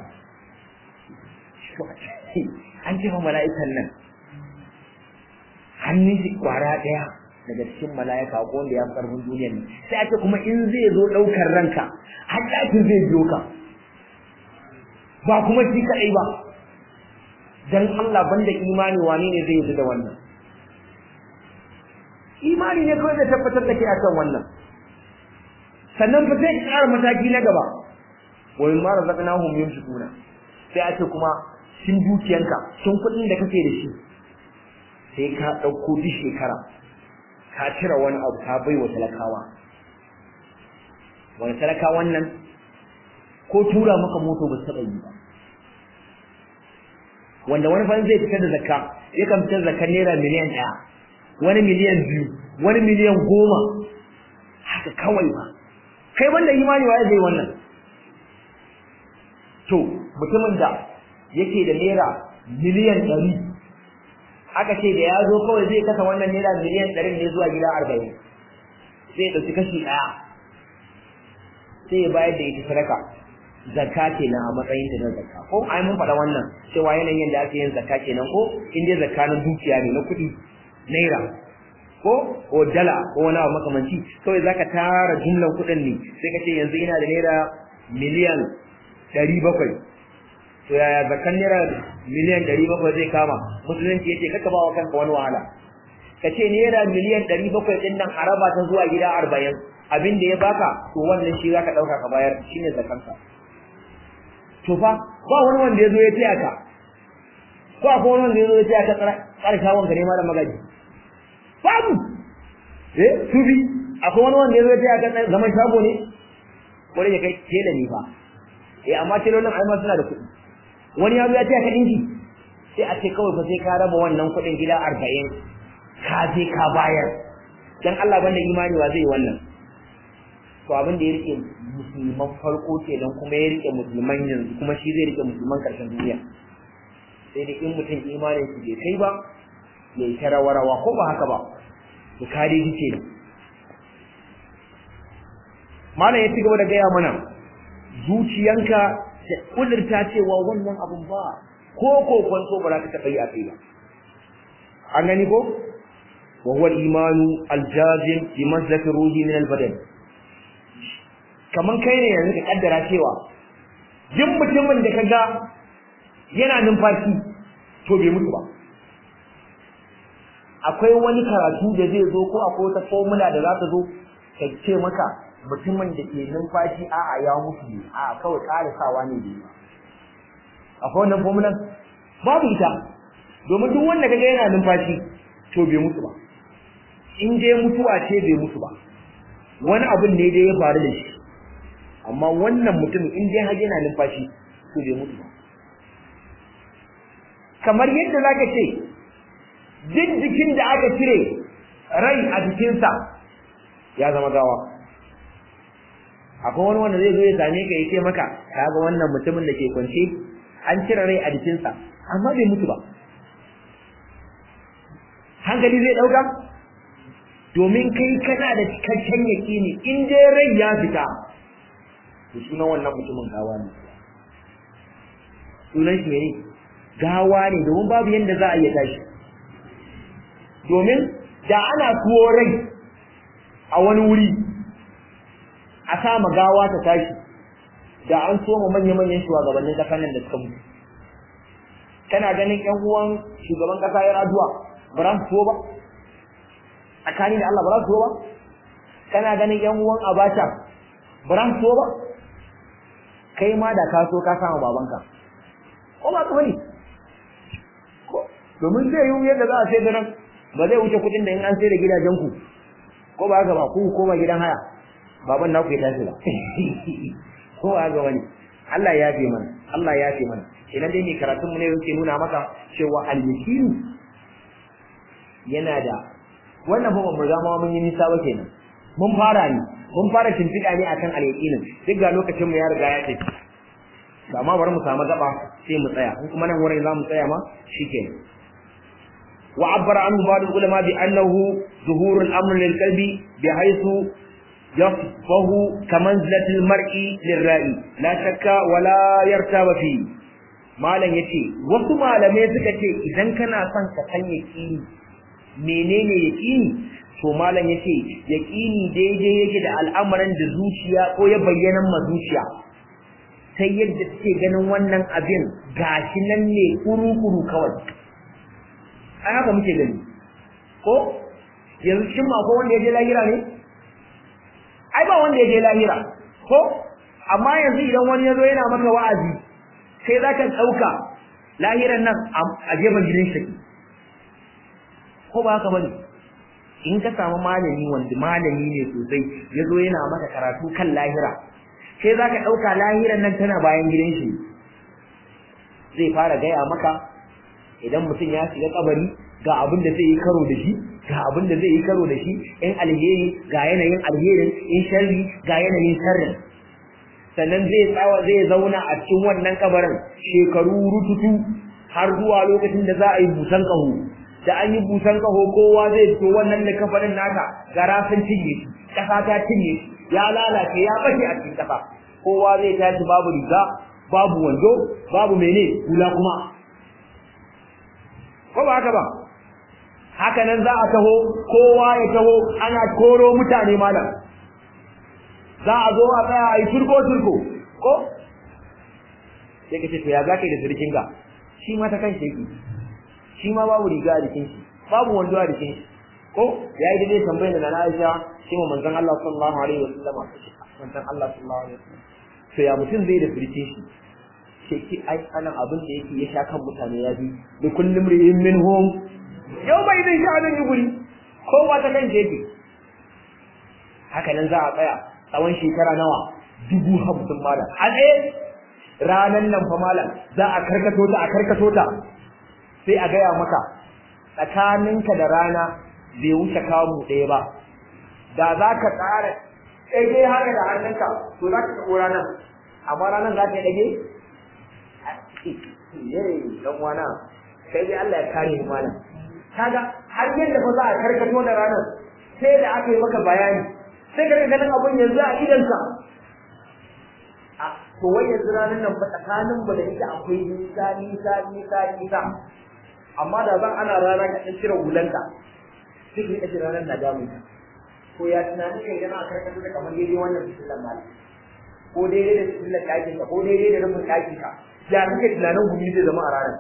an ce mala'ikan nan hannun shi kwara ɗaya daga cikin mala'ika ko wanda ya fi ƙarfin duniyar nan sai a ce kuma in zai zo ɗaukar ranka har ɗakin zai biyo ka ba kuma shi kaɗai ba dan Allah banda imani wane ne zai yi da wannan imani ne kawai zai tabbatar da kai akan wannan sannan fa sai ƙara mataki na gaba wa in ma razaqnahum yunfiquna sai a ce kuma shin dukiyanka shin kuɗin da kake da shi sai ka ɗauko duk shekara ka cire wani abu ka bai wa talakawa wani talakawan nan ko tura maka moto ba su taɓa yi ba wanda wani fa zai fitar da zakka yakan fitar da zakar naira miliyan ɗaya wani miliyan biyu wani miliyan goma haka kawai ba kai banda imani waye zai wannan to mutumin da yake da naira miliyan ɗari aka ce da ya zo kawai zai kasa wannan naira miliyan ɗari ne zuwa gida arba'in zai ɗauki kashi ɗaya sai ya bayar da ita sadaka zakka kenan a matsayin ta na zakka ko ai mun faɗa wannan cewa yanayin da ake yin zakka kenan ko in dai zakka na dukiya ne na kuɗi naira ko ko dala ko wani abu makamanci kawai zaka tara jumlan kuɗin ne sai ka ce yanzu ina da naira miliyan ɗari bakwai to yaya zakkan naira miliyan ɗari bakwai zai kama musulunci ya ce kaka ba wa kanka wani wahala ka ce naira miliyan ɗari bakwai ɗin nan a raba ta zuwa gida arba'in abin da ya baka to wannan shi zaka ɗauka ka bayar shine zakkanka to fa ba wani wanda ya zo ya taya ka ko akwai wani wanda ya zo ya taya ka tsara shawon ka ne malam magaji babu eh tubi akwai wani wanda ya zo ya taya ka zaman shago ne wani ya kai tela ne fa eh amma telolin ai ma suna da kuɗi wani ya zo ya taya ka dinki sai a ce kawai fa sai ka raba wannan kuɗin gida arba'in ka je ka bayar dan Allah banda imani wa zai wannan to abin da ya rike musulman farko kenan kuma ya rike musulman yanzu kuma shi zai rike musulman karshen duniya sai da in mutum imanin shi bai kai ba ya yi rawa ko ba haka ba to kare shi kenan malam ya ci gaba da gaya mana zuciyanka ta kudurta cewa wannan abun ba ko ko kwanto ba za ka taɓa yi a kai ba an gani ko wa huwa al-imanu al-jazim bi manzilati ruhi min al-badan kaman kai ne yanzu ka kaddara cewa duk mutumin da kaga yana numfashi to bai mutu ba akwai wani karatu da zai zo ko akwai wata formula da za ta zo ta ce maka mutumin da ke numfashi a'a ya mutu ne a'a kawai karisawa ne bai akwai wannan formula babu ita domin duk wanda kaga yana numfashi to bai mutu ba in dai mutuwa ce bai mutu ba wani abin ne dai ya faru da shi amma wannan mutum in dai har yana numfashi to bai mutu ba kamar yadda zaka ce duk jikin da aka cire rai a jikinsa ya zama gawa akwai wani wanda zai zo ya same ka ya ce maka kaga wannan mutumin da ke kwance an cire rai a jikinsa amma bai mutu ba hankali zai dauka domin kai kana da cikakken yakini in dai rai ya fita to sunan wannan mutumin gawa ne sunan shi ne gawa ne domin babu yanda za a iya tashi domin da ana tuwo rai a wani wuri a sama gawa ta tashi da an soma manya-manyan shugabannin ƙasar nan da suka mutu kana ganin ƴan uwan shugaban ƙasa ya raduwa ba za su tuwo ba tsakani da Allah ba za su tuwo ba kana ganin ƴan uwan abacha ba za su tuwo ba kai ma da ka so ka sama babanka ko ba ka bane domin zai yi yadda za a sai da nan ba zai wuce kuɗin da in an sai da gidajen ku ko ba haka ba ku koma gidan haya baban naku ya tashi ba ko ba haka bane Allah ya fi mana Allah ya ce mana idan dai mai karatun mu ne yake nuna maka cewa al-yaqin yana da wannan ba mu riga ma mun yi nisa ba kenan mun fara ne mun fara shimfiɗa ne akan al-yaqinin duk ga lokacin mu ya riga ya tafi amma bari mu samu gaba sai mu tsaya in kuma nan wurin za mu tsaya ma shikenan وعبر عنه بعض العلماء بأنه ظهور الأمر للقلب بحيث يصفه كمنزلة المرء للرأي لا شك ولا يرتاب فيه malam yace wasu malamai suka ce idan kana son ka san yaqini menene yaqini to malam yace yaqini daidai yake da al'amuran da zuciya ko ya bayyana ma zuciya sai yadda take ganin wannan abin gashi nan ne kuru-kuru kawai ai haka muke gani ko yanzu shin ma ko wanda ya je lahira ne ai ba wanda ya je lahira ko amma yanzu idan wani ya zo yana maka wa'azi sai za ka ɗauka lahiran nan a gefen gidan shi ko ba haka bane in ka samu malami wanda malami ne sosai ya zo yana maka karatu kan lahira sai za ka ɗauka lahiran nan tana bayan gidan shi zai fara gaya maka idan mutum ya shiga kabari ga abin da zai yi karo da shi ga abin da zai yi karo da shi in alheri ga yanayin alherin in sharri ga yanayin sharrin sannan zai tsawa zai zauna a cikin wannan kabarin shekaru rututu har zuwa lokacin da za a yi busan kaho da an yi busan kaho kowa zai fito wannan da kafarin naka gara sun cinye shi kasa ta cinye shi ya lalace ya bace a cikin kasa kowa zai tashi babu riga babu wando babu mene hula kuma ko ba haka ba haka nan za a taho kowa ya taho ana koro mutane malam za a zo a tsaya a yi turko turko ko sai ka ce to ya za ka yi da sirkin ga shi ma ta kan shi yake shi ma babu riga a jikin shi babu wando a jikin shi ko ya yi daidai tambayar da na Aisha shi ma manzon Allah sallallahu alaihi wasallam manzon Allah sallallahu alaihi wasallam to ya mutum zai da sirkin shi sai ki ai anan abin da yake ya sha kan mutane ya bi da kullum ri'in minhum yau bai zai sha nan guri kowa ta kan yake haka nan za a tsaya tsawon shekara nawa dubu hamsin malam a tsaye ranan nan fa malam za a karkato ta a karkato ta sai a gaya maka tsakaninka da rana bai wuce kamu ɗaya ba da za ka tsara ɗage haka da hannunka to za ka taɓo ranar amma ranar za ka yi ɗage dan wana sai dai Allah ya kare mu malam kaga har yadda fa za a karkato da ranar sai da aka yi maka bayani sai ka ganin abun yanzu a idanka a to wai yanzu ranar nan fa tsakanin mu da ita akwai nisa nisa nisa nisa amma da zan ana rana ka dan cire hulanka sai ka rika ranar na damu ko ya tunani kai yana a karkato da kamar daidai wannan fitilan malam ko daidai da fitilan ɗakin ka ko daidai da rufin ɗakin ka ya kake tunanin gumi zai zama a ranar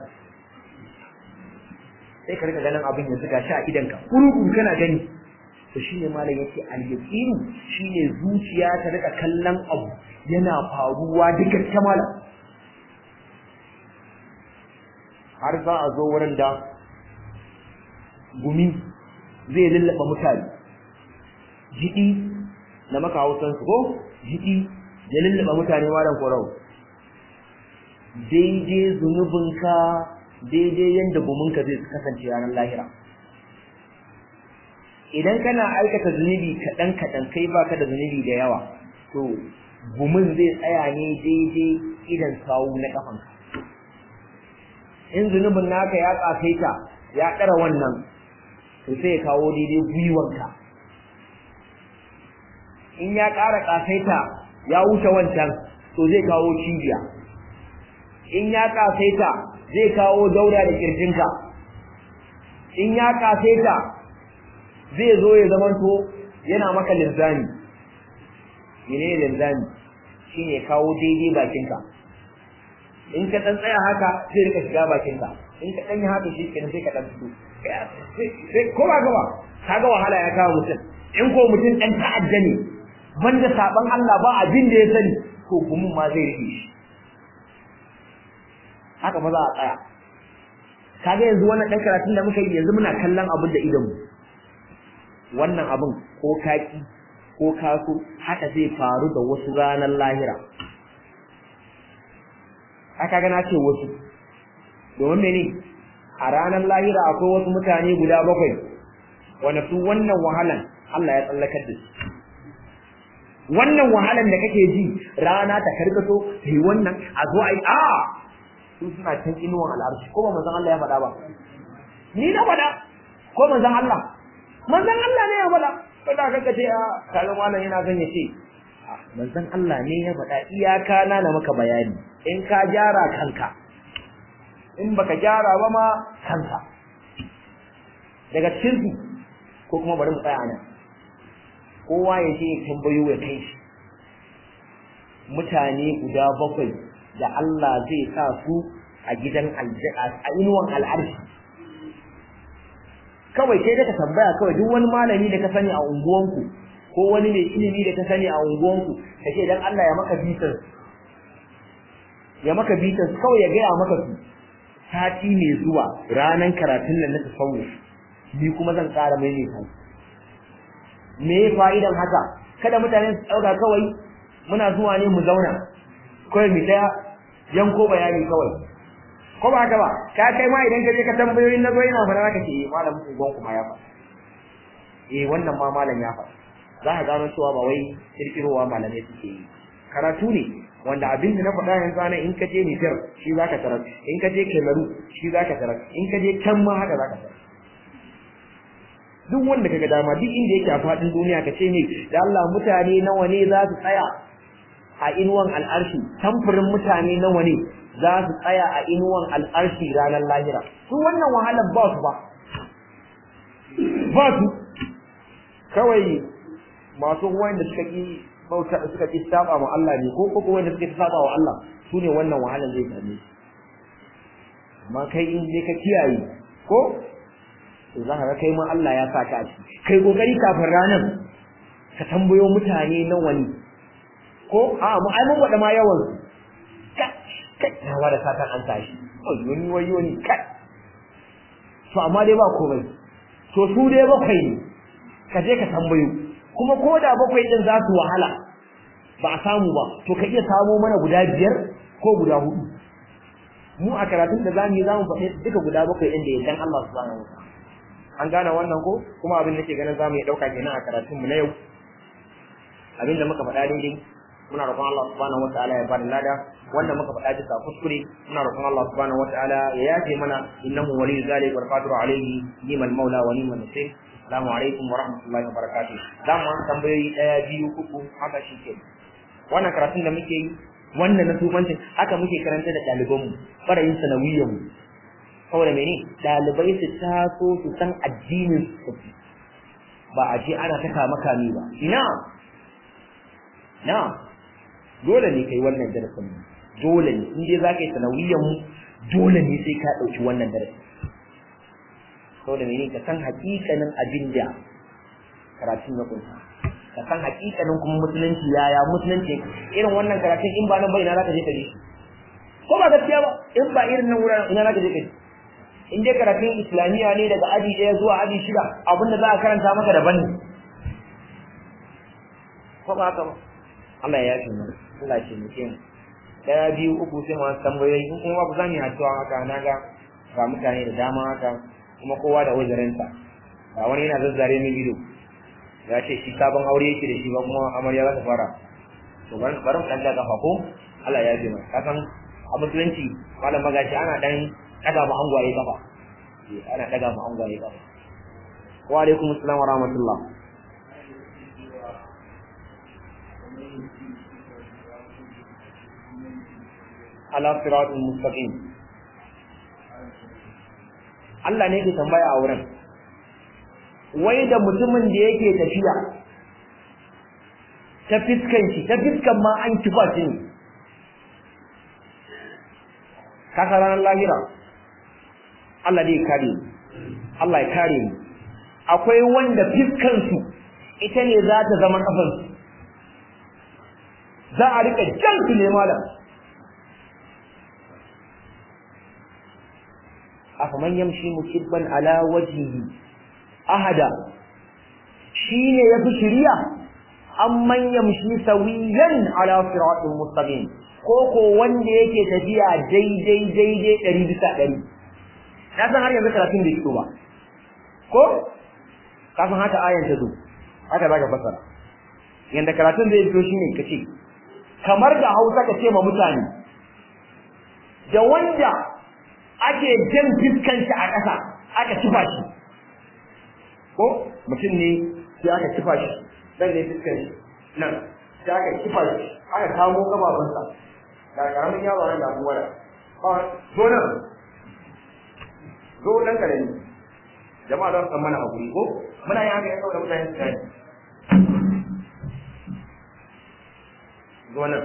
sai ka rika ganin abin yanzu ga shi a idanka kurukuru kana gani to shine malam yace al-yaqinu shine zuciya ta rika kallon abu yana faruwa duka ta malam har za a zo wurin da gumi zai lullaba mutane jiɗi na maka hausansu ko jiɗi ya lullaba mutane malam korau daidai zunubinka daidai yadda guminka zai kasance ranar lahira idan kana aikata zunubi kaɗan kaɗan kai baka da zunubi da yawa to gumin zai tsaya ne daidai idan sawu na ƙafanka in zunubin naka ya ƙasaita ya ƙara wannan to sai ya kawo daidai gwiwanka in ya ƙara ƙasaita ya wuce wancan to zai kawo cibiya in ya kasaita zai kawo daura da kirjinka in ya kasaita zai zo ya zamanto yana maka linzami mene linzami shine kawo daidai bakinka in ka dan tsaya haka zai rika shiga bakinka in ka dan yi haka shi kenan sai ka dan fito sai ko ba gaba kaga wahala ya kawo mutum in ko mutum dan ta'adda ne banda saban Allah ba abin da ya sani to gumin ma zai rike shi haka ba za a tsaya kaga yanzu wannan dan karatun da muka yi yanzu muna kallon abin da idan mu wannan abin ko kaki ko kaso haka zai faru da wasu ranar lahira aka ga na ce wasu domin mene a ranar lahira akwai wasu mutane guda bakwai wanda su wannan wahalan Allah ya tsallakar da su wannan wahalan da kake ji rana ta karkato sai wannan a zo ai a su suna can inuwan al'arshi ko ba manzon Allah ya faɗa ba ni na faɗa ko manzon Allah manzon Allah ne ya faɗa ko da kaka ce a kalan wannan yana zan ya ce manzon Allah ne ya faɗa iyaka na na maka bayani in ka gyara kanka in baka gyara ba ma kanka daga cikin su ko kuma bari mu tsaya nan kowa ya je ya tambayo ya kai shi mutane guda bakwai da Allah zai sa su a gidan a inuwan al'arshi kawai sai da ka tambaya kawai duk wani malami da ka sani a unguwanku ko wani mai ilimi da ka sani a unguwanku ka ce dan Allah ya maka bitar ya maka bitar kawai ya gaya maka su sati mai zuwa ranan karatun nan na tasawuf ni kuma zan ƙara maimaita me fa'idan haka kada mutane su ɗauka kawai muna zuwa ne mu zauna kawai mu ta yanko bayani kawai ko ba haka ba ka kai ma idan ka je ka tambayoyin na zo ina fara ka ce malam ugon kuma ya fa eh wannan ma malam ya fa za ka gano cewa ba wai kirkirowa malamai suke yi karatu ne wanda abin da na faɗa yanzu ana in ka je Nijar shi za ka tarar in ka je Kemaru shi za ka tarar in ka je can ma haka za ka tarar duk wanda kaga dama duk inda yake a faɗin duniya ka ce ne da Allah mutane nawa ne za su tsaya a inuwan al'arshi samfurin mutane nawa ne za su tsaya a inuwan al'arshi ranar lahira su wannan wahalar ba su ba ba su kawai masu wanda suka ki bauta suka ki saba ma Allah ne ko ko wanda suka saba wa Allah su ne wannan wahalar zai same su amma kai in je ka kiyaye ko to za ka kai ma Allah ya saka a ciki kai kokari kafin ranar ka tambayo mutane nawa ne ko a mu ai mun gwada ma yawan su kai na wada satan an tashi wani wani wani kai to amma dai ba komai to su dai bakwai ne ka je ka tambayo kuma ko da bakwai din za su wahala ba a samu ba to ka iya samo mana guda biyar ko guda hudu mu a karatun da zamu yi zamu faɗi duka guda bakwai din da yardan Allah subhanahu wa ta'ala an gane wannan ko kuma abin da ke ganin zamu yi dauka kenan a karatun mu na yau abin da muka faɗa daidai muna roƙon Allah subhanahu wataala ya bada lada wanda muka faɗa bisa kuskure muna roƙon Allah subhanahu wataala ya yafe mana innahu waliyyu zalika wal qadiru alayhi ni'mal maula wa ni'mal nasir assalamu alaikum wa rahmatullahi wa barakatuh za mu tambayoyi daya biyu uku haka shi ke wannan karatun da muke yi wannan na tubancin haka muke karanta da ɗalibanmu ɓarayin sanawiyyanmu saboda mene ɗalibai su taso su san addinin su ba a je ana ta kama kame ba ina na dole ne kai wannan darasin dole ne in dai za ka yi sanawiyyan mu dole ne sai ka ɗauki wannan darasin saboda mene ka san hakikanin abin da karatun ya kunsa ka san hakikanin kuma musulunci yaya musulunci irin wannan karatun in ba nan ba ina za ka je ka je ko ba gaskiya ba in ba irin nan wuraren ina za ka je ka je in dai karatun islamiyya ne daga aji ɗaya zuwa aji shida abinda za a karanta maka daban ne ko ba haka ba Allah ya yafe mu Allah ya taimake mu daya biyu uku sai mu tambayoyi in kuma ba za mu yi addu'a haka na ga ga mutane da dama haka kuma kowa da uzurinsa ga wani yana zazzare min ido ya ce shi sabon aure yake da shi ba kuma amarya za ta fara to bari bari mu dan daga ko Allah ya yafe mu kasan a musulunci malam magashi ana dan daga mu angwaye kafa ana daga mu angwaye kafa wa alaikum assalam wa rahmatullah ala siratul mustaqim Allah ne ke tambaya a wurin wai da mutumin da yake tafiya ta fiskan shi ta fiskan ma an kifa shi ne kasa ranar lahira Allah zai kare mu Allah ya kare mu akwai wanda fiskan su ita ne za ta zama kafan su za a rika jan su ne malam afaman yamshi mukibban ala wajhihi ahada shine yafi shiriya amman yamshi sawiyan ala siratin mustaqim ko ko wanda yake tafiya daidai daidai ɗari bisa ɗari na san har yanzu karatun bai fito ba ko ka san haka ayan ta zo haka zaka fassara yanda karatun zai fito shine kace kamar da Hausa ka ce ma mutane da wanda ake jan fiskan shi a ƙasa aka kifa shi ko mutum ne sai aka kifa shi dan ne fiskan shi nan sai aka kifa shi aka kamo gababansa da karamin yaro nan da abuwa da zo nan zo dan karami jama'a za su san mana hakuri ko muna yin haka ya saboda mutane su gani zo nan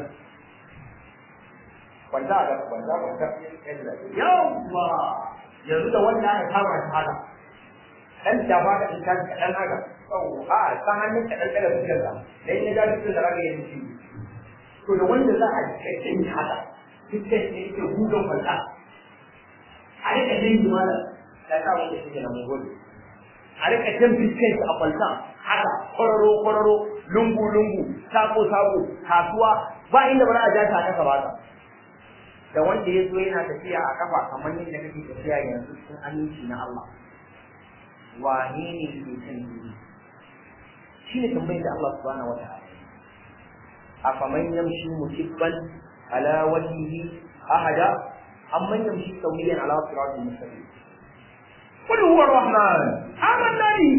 kwanta a gaba kwanta kwanta yawwa yanzu da wanda aka kama shi haka dan da ba ka in ka kaɗan haka a ta hannun kaɗan daga fuskar ka da in ya ja fuskar da raka yin shi to da wanda za a cikakken haka fuskar ne yake hudun kwanta a rika jin jimala da ta wanda shi na mungoli a rika jan fuskar shi a kwanta haka kwararo kwararo lungu lungu sako sako kasuwa ba inda ba za a ja ta kasa ba ta da wanda ya zo yana tafiya a kafa kamar yadda kake tafiya yanzu cikin aminci na Allah wane ne ke kan duni shi ne tambayar da Allah subhanahu wata'ala a faman yamshi mukibban ala wajhihi ahada amman yamshi sawiyan ala siratin mustaqim qul huwa ar-rahman amanna bi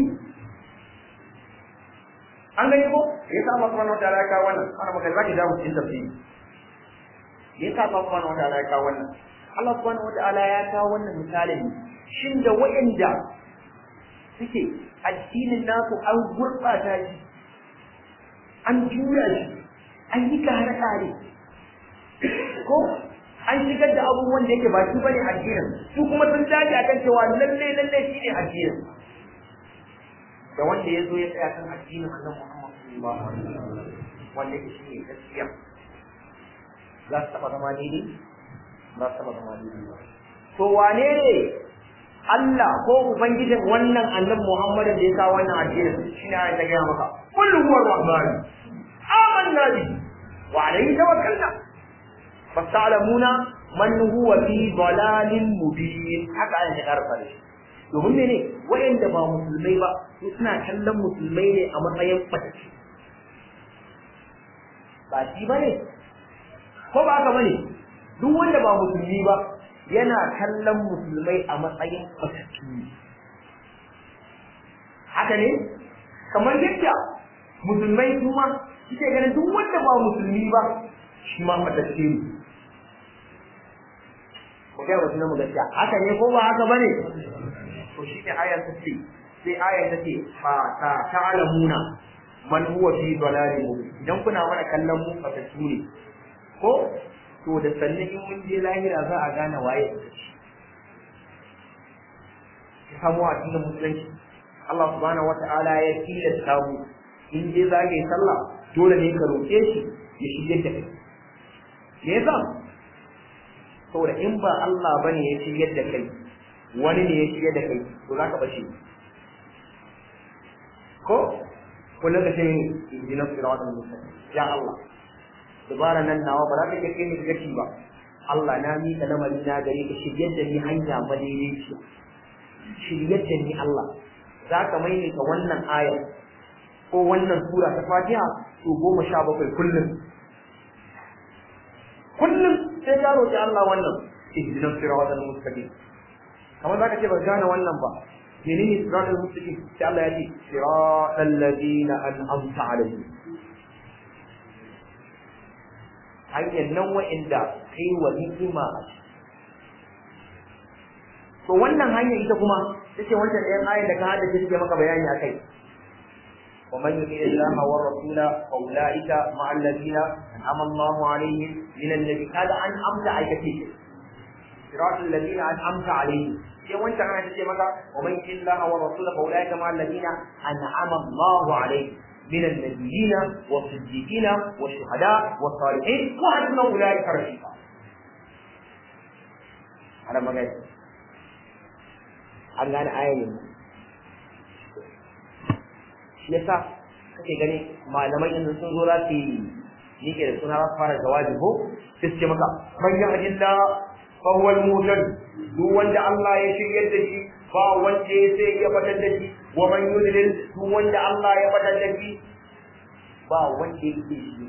an gani ko yasa Allah subhanahu wata'ala ya kawo wannan ana maka zaki dawo cikin tafsiri yasa Allah subhanahu wata'ala ya kawo wannan Allah subhanahu wata'ala ya kawo wannan misalin shin da wa'anda suke addinin nasu an gurɓata shi an juya shi an yi kare-kare ko an shigar da abubuwan da yake ba shi bane addinin su kuma sun dage akan cewa lalle lalle shi ne addinin da wanda ya zo ya tsaya kan addinin annabi Muhammad sallallahu alaihi wasallam wanda yake shi ne gaskiya za su taɓa zama daidai za su taɓa zama daidai ba to wane ne Allah ko ubangijin wannan annabi Muhammadin da ya kawo wannan addinin shine ayat ta gaya maka kullu huwa rahman amanna bi wa alayhi tawakkalna fasalamuna man huwa fi dalalin mubin haka ayat ta karfa shi domin mene wayanda ba musulmai ba su suna kallon musulmai ne a matsayin fataki ba shi bane ko ba haka bane duk wanda ba musulmi ba yana kallon musulmai a matsayin fatattu haka ne kamar yadda musulmai kuma suke ganin duk wanda ba musulmi ba shi ma fatattu ne ko kai wasu mu gaskiya haka ne ko ba haka bane to shi ne ayar ta ce sai ayar ta ce fa ta ta'lamuna man huwa fi dalalin mubin idan kuna mana kallon mu fatattu ne ko to da sannan in mun je lahira za a gane waye ya samu a cikin musulunci Allah subhanahu wata'ala ya tilasta mu in je za ka yi sallah dole ne ka roƙe shi ya shige da kai me yasa saboda in ba Allah bane ya shige da kai wani ne ya shige da kai to za ka bace ko kullum ka ce ni ihdina siratal mustaqim ya Allah dubara nan nawa ba za ta kai ni gaci ba Allah na mika lamari na gare ka shiryar da ni hanya madaidaiciya shiryar da ni Allah za ka maimaita wannan aya ko wannan sura ta Fatiha to goma sha bakwai kullum kullum sai ka roƙi Allah wannan ihdinas siratal mustaqim kamar zaka ce ba gane wannan ba menene siratal mustaqim sai Allah ya ce siratal ladina an'amta alaihim hanyar nan wa'inda kai wa ni'ima a to wannan hanya ita kuma take wancan ɗayan ayar da ka hada shi take maka bayani akai wa man yuti Allah wa rasula fa ulaika ma alladhina an'ama Allah alaihim min annabi kada an amsa aikace shi siratul ladina an'amta alaihim sai wancan ayar take maka wa man yuti Allah wa rasula fa ulaika ma alladhina an'ama Allah alaihim من النبيين والصديقين والشهداء والصالحين وحسن اولئك رفيقا على ما قال an gane aya ne shi yasa kake gani malamai in sun zo za su yi yake da suna za su fara jawabi ko sai su ce maka man yahdillah fa huwa al-muhtad duk wanda Allah ya shiryar da shi ba wanda ya sai ya fatar da shi wa man yudlil duk wanda Allah ya fatar da shi ba wanda ya ke shi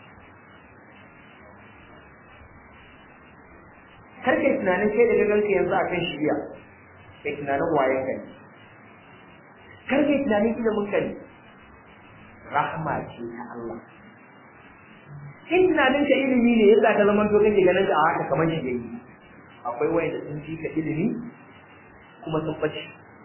kar kai tunanin kai da ganka yanzu akan shiriya kai tunanin waye kai kar kai tunanin ilimin kai rahma ce ta Allah in tunanin ka ilimi ne yasa ka zama to kake ganin ka a haka kamar shi yayi akwai wanda sun fi ka ilimi kuma sun bace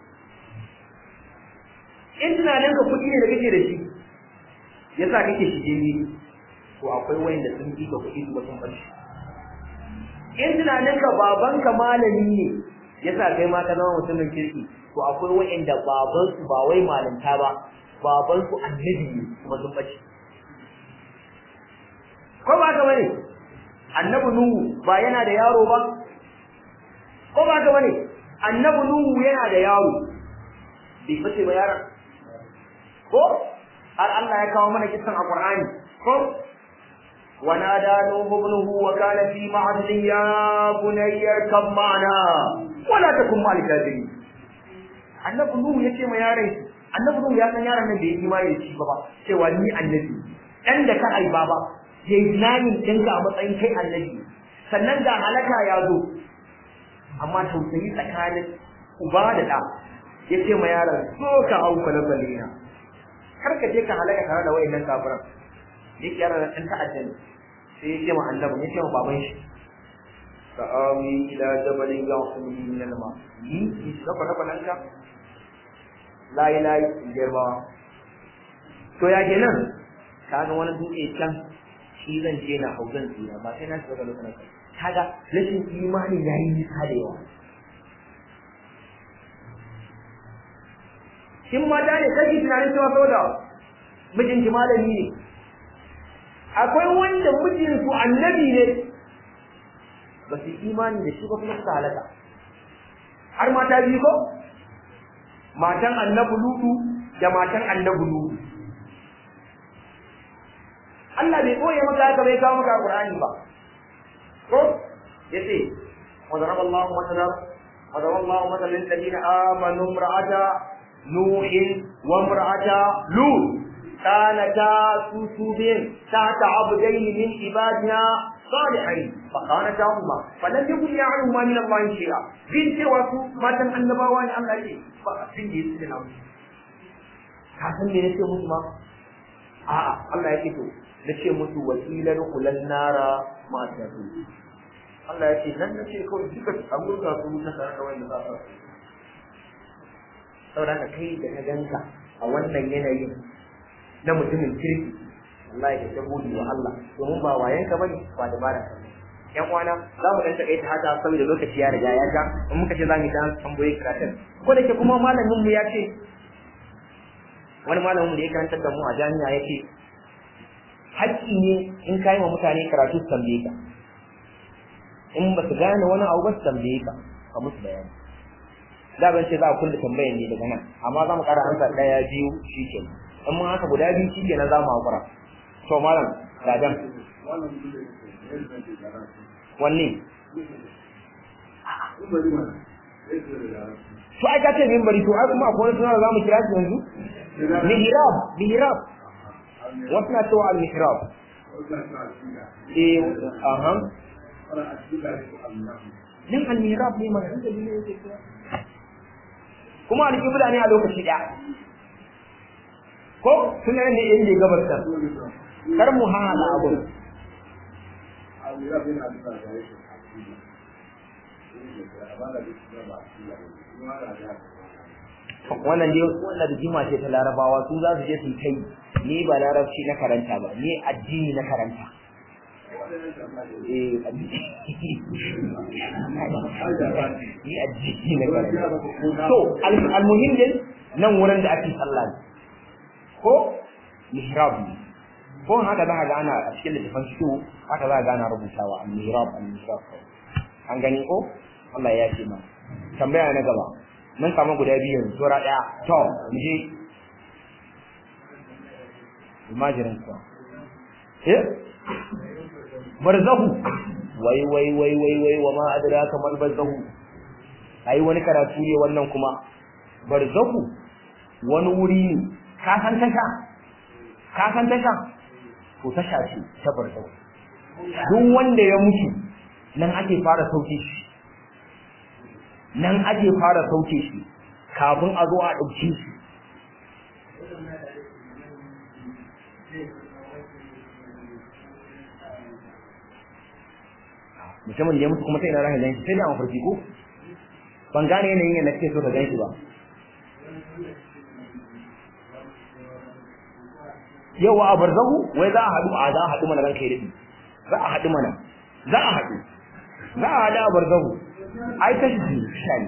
in tunanin ka kuɗi ne da kake da shi yasa kake shige ni to akwai wanda sun fi ka kuɗi kuma sun bace in tunanin ka baban ka malami ne yasa kai ma ka zama mutumin kirki to akwai wanda baban su ba wai malanta ba baban su annabi ne kuma sun bace ko ba ka bane annabi nuhu ba yana da yaro ba ko ba ka bane annabi nuhu yana da yaro bai bace ba yaron ko har Allah ya kawo mana kisan a Qur'ani ko ونادى نوح ابنه وكان في معزل يا بني اركب معنا ولا تكن مع الكافرين annabi nuhu yace ma yaron annabi nuhu ya san yaron nan da yake mai da shi ba cewa ni annabi dan da ka aiba ba yayi nayin dinka a matsayin kai annabi sannan ga halaka ya zo amma tausayi tsakanin uba da da yace ma yaron so ka hau kwalabalina kar ka je ka halaka tare da wayannan kafiran yake yaron dan ta'adda ne sai ya ce ma annabi ya ce ma baban shi sa'awi ila jabalin ya'sumuni min al-ma yi ki saka raba nan ka la ilaha illallah to ya kenan kaga wani dutse can shi zan je na hau zan tsira ba sai na shiga lokacin kaga rashin imani yayi nisa da yawa kin mata ne kake tunanin cewa saboda mijinki malami ne akwai wanda mijinsu annabi ne ba su imani da shi ba kuma suka halaka har mata biyu ko matan annabi lutu da matan annabi lutu Allah bai koye maka haka bai kawo maka Qur'ani ba ko yace وضرب الله مثلا وضرب الله مثلا للذين آمنوا امرأة نوح وامرأة لوط كانتا سوسوبين تحت عبدين من عبادنا صالحين فخانتاهما فلم يكن عنهما من الله شيئا بنت وسو ما تن annabawa ne Allah ce ba abin da yake nan ka san me nake musu ma a'a Allah yake to nace musu wasilan kulan nara ma ta su Allah yake nan nace kawai duka an gurga su ta tare da wanda za su saboda kai da ka ganka a wannan yanayin na mutumin kirki wallahi ka ta gode wa Allah domin ba wayan ka bane ba dabara ka yan uwana za mu dan takaita haka saboda lokaci ya riga ya ja in muka ce za mu dan tambaye karatun ko da ke kuma malamin mu ya ce wani malamin mu da ya karantar da mu a jami'a ya ce haƙƙi ne in kai wa mutane karatu su tambaye ka in ba su gane wani abu ba su tambaye ka ka musu bayani da ban ce za a kulle tambayan ne daga nan amma za mu ƙara amsa ɗaya biyu shi ke in mun haka guda biyu shi ke na za mu haƙura to malam gadan wanne to ai ka ce mimbari to ai kuma akwai wani suna za mu kira shi yanzu mihrab mihrab wasu na cewa al-mihrab eh aha nan al-mihrab ne mana inda ne yake kira kuma al-qibla ne a lokaci daya ko suna ne inda gabarta kar mu hala abu wannan dai wannan da jima ce ta larabawa su za su je su kai ni ba larabci na karanta ba ni addini na karanta eh ni addini na karanta to almuhim din nan wurin da ake sallah ko mihrab ne ko haka za ka ga ana a cikin littafin su haka za ka ga ana rubutawa al-mihrab al-mihrab an gani ko Allah ya ce ma tambaya na gaba mun samu guda biyu yanzu tora daya to mu je imajirin kuwa eh barzahu wai wai wai wai wai wa ma adraka mal barzahu ai wani karatu ne wannan kuma barzahu wani wuri ne ka san tasha ka san tasha to tasha ce ta barzahu duk wanda ya mutu nan ake fara sauke shi nan ake fara sauke shi kafin a zo a ɗauke shi mutumin da ya mutu kuma sai na rahin ganshi sai da mafarki ko ban gane yanayin yadda kake so ka ganshi ba yawa a barzahu wai za a haɗu a za a haɗu mana ranka ya daɗi za a haɗu mana za a haɗu za a haɗu a barzahu ai ta shi shani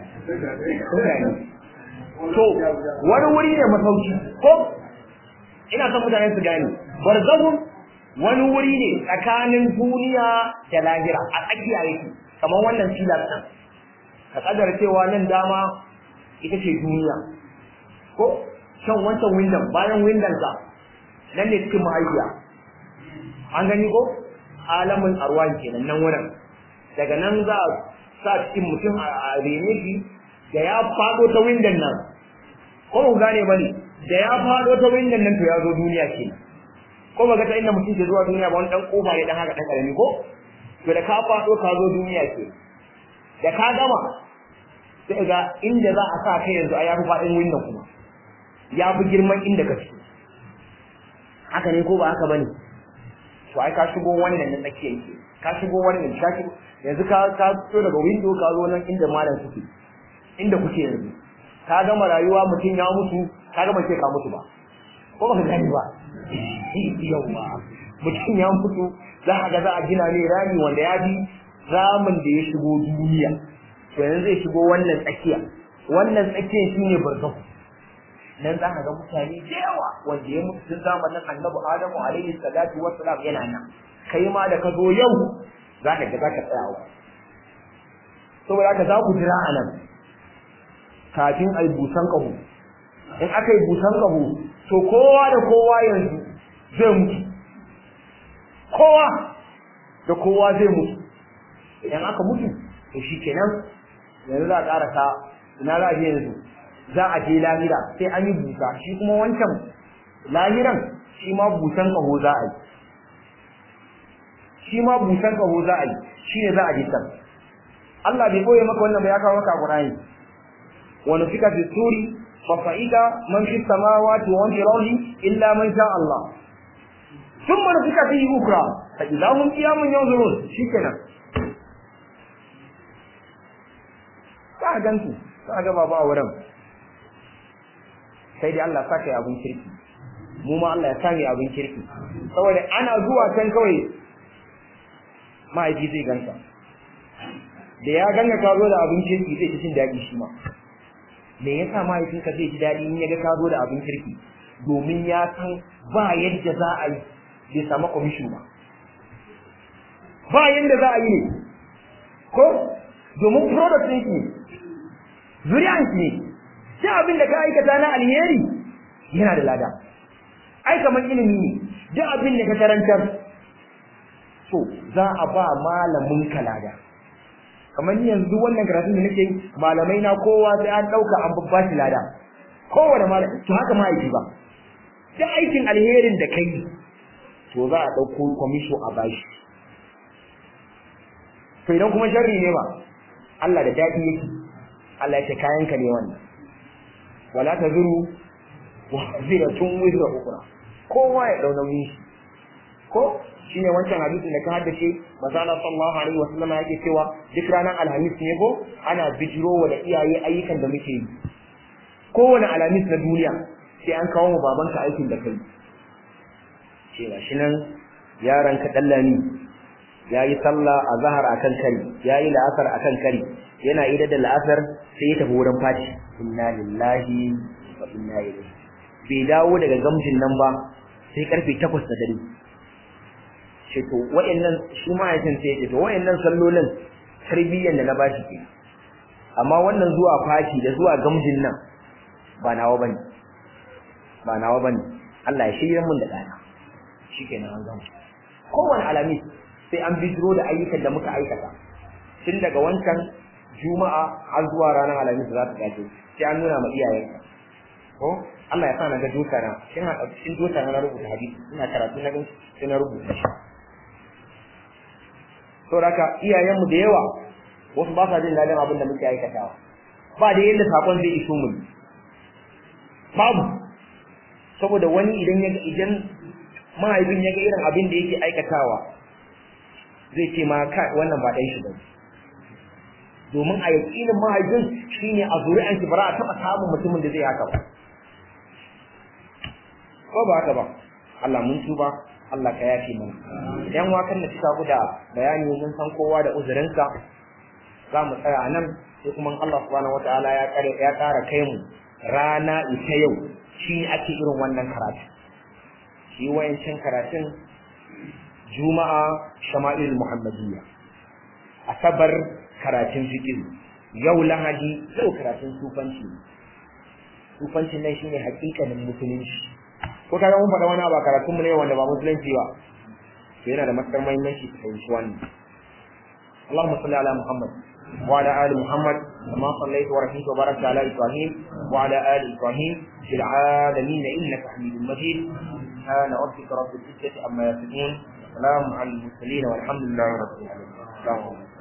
to wani wuri ne masauki ko ina son mutane su gane barzahu wani wuri ne tsakanin duniya da lahira a tsakiya yake kamar wannan filar ɗin ka kadar cewa nan dama ita ce duniya ko shan wancan windon bayan windon sa nan ne cikin mahaifiya an gani ko alamin arwa kenan nan wurin daga nan za a sa cikin mutum a rene shi da ya faɗo ta windon nan ko mu gane ba ne da ya faɗo ta windon nan to ya zo duniya kenan ko ba ga ta inda mutum ke zuwa duniya ba wani dan kofa ne dan haka dan karami ko to da ka fado ka zo duniya ke da ka gama sai ga inda za a sa kai yanzu a yafi fadin window kuma ya fi girman inda ka fito haka ne ko ba haka bane to ai ka shigo wannan na tsakiya yake ka shigo wannan ka shigo yanzu ka ka fito daga window ka zo nan inda malam suke inda kuke yanzu ka gama rayuwa mutum ya mutu ka gama ce ka mutu ba ko ba ka gani ba yawa mutum ya mutu za a ga za a gina ne rami wanda ya bi ramin da ya shigo duniya to yanzu zai shigo wannan tsakiya wannan tsakiyan shine barzahu nan za ka ga mutane da yawa wanda ya mutu tun zamanin annabi adamu alaihi salatu wassalam yana nan kai ma da ka zo yau za ka ga za ka tsaya wa saboda haka za ku jira a nan kafin a yi busan ƙaho in aka yi busan ƙaho to kowa da kowa yanzu zai mutu kowa da kowa zai mutu idan aka mutu to shi kenan yanzu za a ƙarasa ina za a je yanzu za a je lahira sai an yi busa shi kuma wancan lahiran shi ma busan ƙaho za a yi shi ma busan ƙaho za a yi shi ne za a je can Allah bai koye maka wannan ba ya kawo maka Qur'ani wa nufika fi suri fa fa'ida man fi samawati wa man fi ardi illa man sha Allah thumma nufika fihi ukra fa idza hum qiyamun yanzurun shikenan ka gansu ka ga baba a wurin sai dai Allah saka ya abun kirki mu ma Allah ya sani abun kirki saboda ana zuwa can kawai mahaifi zai ganka da ya ganka ka zo da abin kirki zai ci jin daɗi shi ma me yasa mahaifinka zai ji daɗi in ya ga ka zo da abin kirki domin ya san ba yadda za a yi bai samu kwamishin ba ba yadda za a yi ne ko domin product ɗin ne zuriyan ne sai abin da ka aikata na alheri yana da lada ai kamar ilimi ne duk abin da ka karantar so za a ba malamin ka lada kamar ni yanzu wannan karatun da nake malamai na kowa sai an dauka an babba shi lada kowane malami to haka mahaifi ba duk aikin alherin da kai to za a dauko commission a bashi to idan kuma sharri ne ba Allah da dadi yake Allah ya ce kayan ka ne wannan wala tazuru wa ziratun wizra ukra kowa ya dau nauyin shi ko shine wancan hadisin da ka haddace manzo Allah sallallahu alaihi wasallam yake cewa duk ranar alhamis ne ko ana bijiro wa da iyaye ayyukan da muke yi kowane alhamis na duniya sai an kawo mu babanka aikin da kai ce shi nan yaron ka dallani yayi sallah a zahar akan kari yayi la'asar akan kari yana ida da la'asar sai ya tafi wurin fati inna lillahi wa inna ilaihi bai dawo daga gamjin nan ba sai karfe 8 da dare ce to wa'annan shi ma ya san sai to wa'annan sallolin tarbiyyar da na bashi ke amma wannan zuwa fashi da zuwa gamjin nan ba nawa bane ba nawa bane Allah ya shirye mun da dana shikenan an gama kowane alamis sai an bijiro da ayyukan da muka aikata tun daga wancan juma'a har zuwa ranar alamis za ta gaje sai an nuna ma iyayenka ko Allah ya sa na ga doka na shin a cikin doka na rubuta hadisi ina karatu na gan sai na rubuta shi to haka iyayenmu da yawa wasu ba sa jin dadin abin da muke aikatawa ba da yadda sakon zai iso mu babu saboda wani idan ya idan mahaifin ya ga irin abin da yake aikatawa zai ce ma ka wannan ba dan shi ba domin a yakinin mahaifin shine a zuri'an shi bara a taba samun mutumin da zai haka ba ko ba haka ba Allah mun tuba Allah ka yafe mana yan wakan da suka guda bayani mun san kowa da uzurinsa za mu tsaya a nan sai kuma Allah subhanahu wataala ya kare ya kara kai mu rana ita yau shi ake irin wannan karatu shi wayancin karatun juma'a shama'il muhammadiyya asabar karatun fiqh yau lahadi yau karatun sufanci sufancin nan shine hakikanin musulunci ko kaga mun faɗa wani ba karatun mu ne wanda ba musulunci ba to yana da matukar muhimmanci ka fahimci wannan اللهم صل على محمد وعلى آل محمد كما صليت ورحمت وباركت على إبراهيم وعلى آل إبراهيم في العالمين إنك حميد مجيد سبحان ربك رب العزة عما يصفون سلام على المرسلين والحمد لله رب العالمين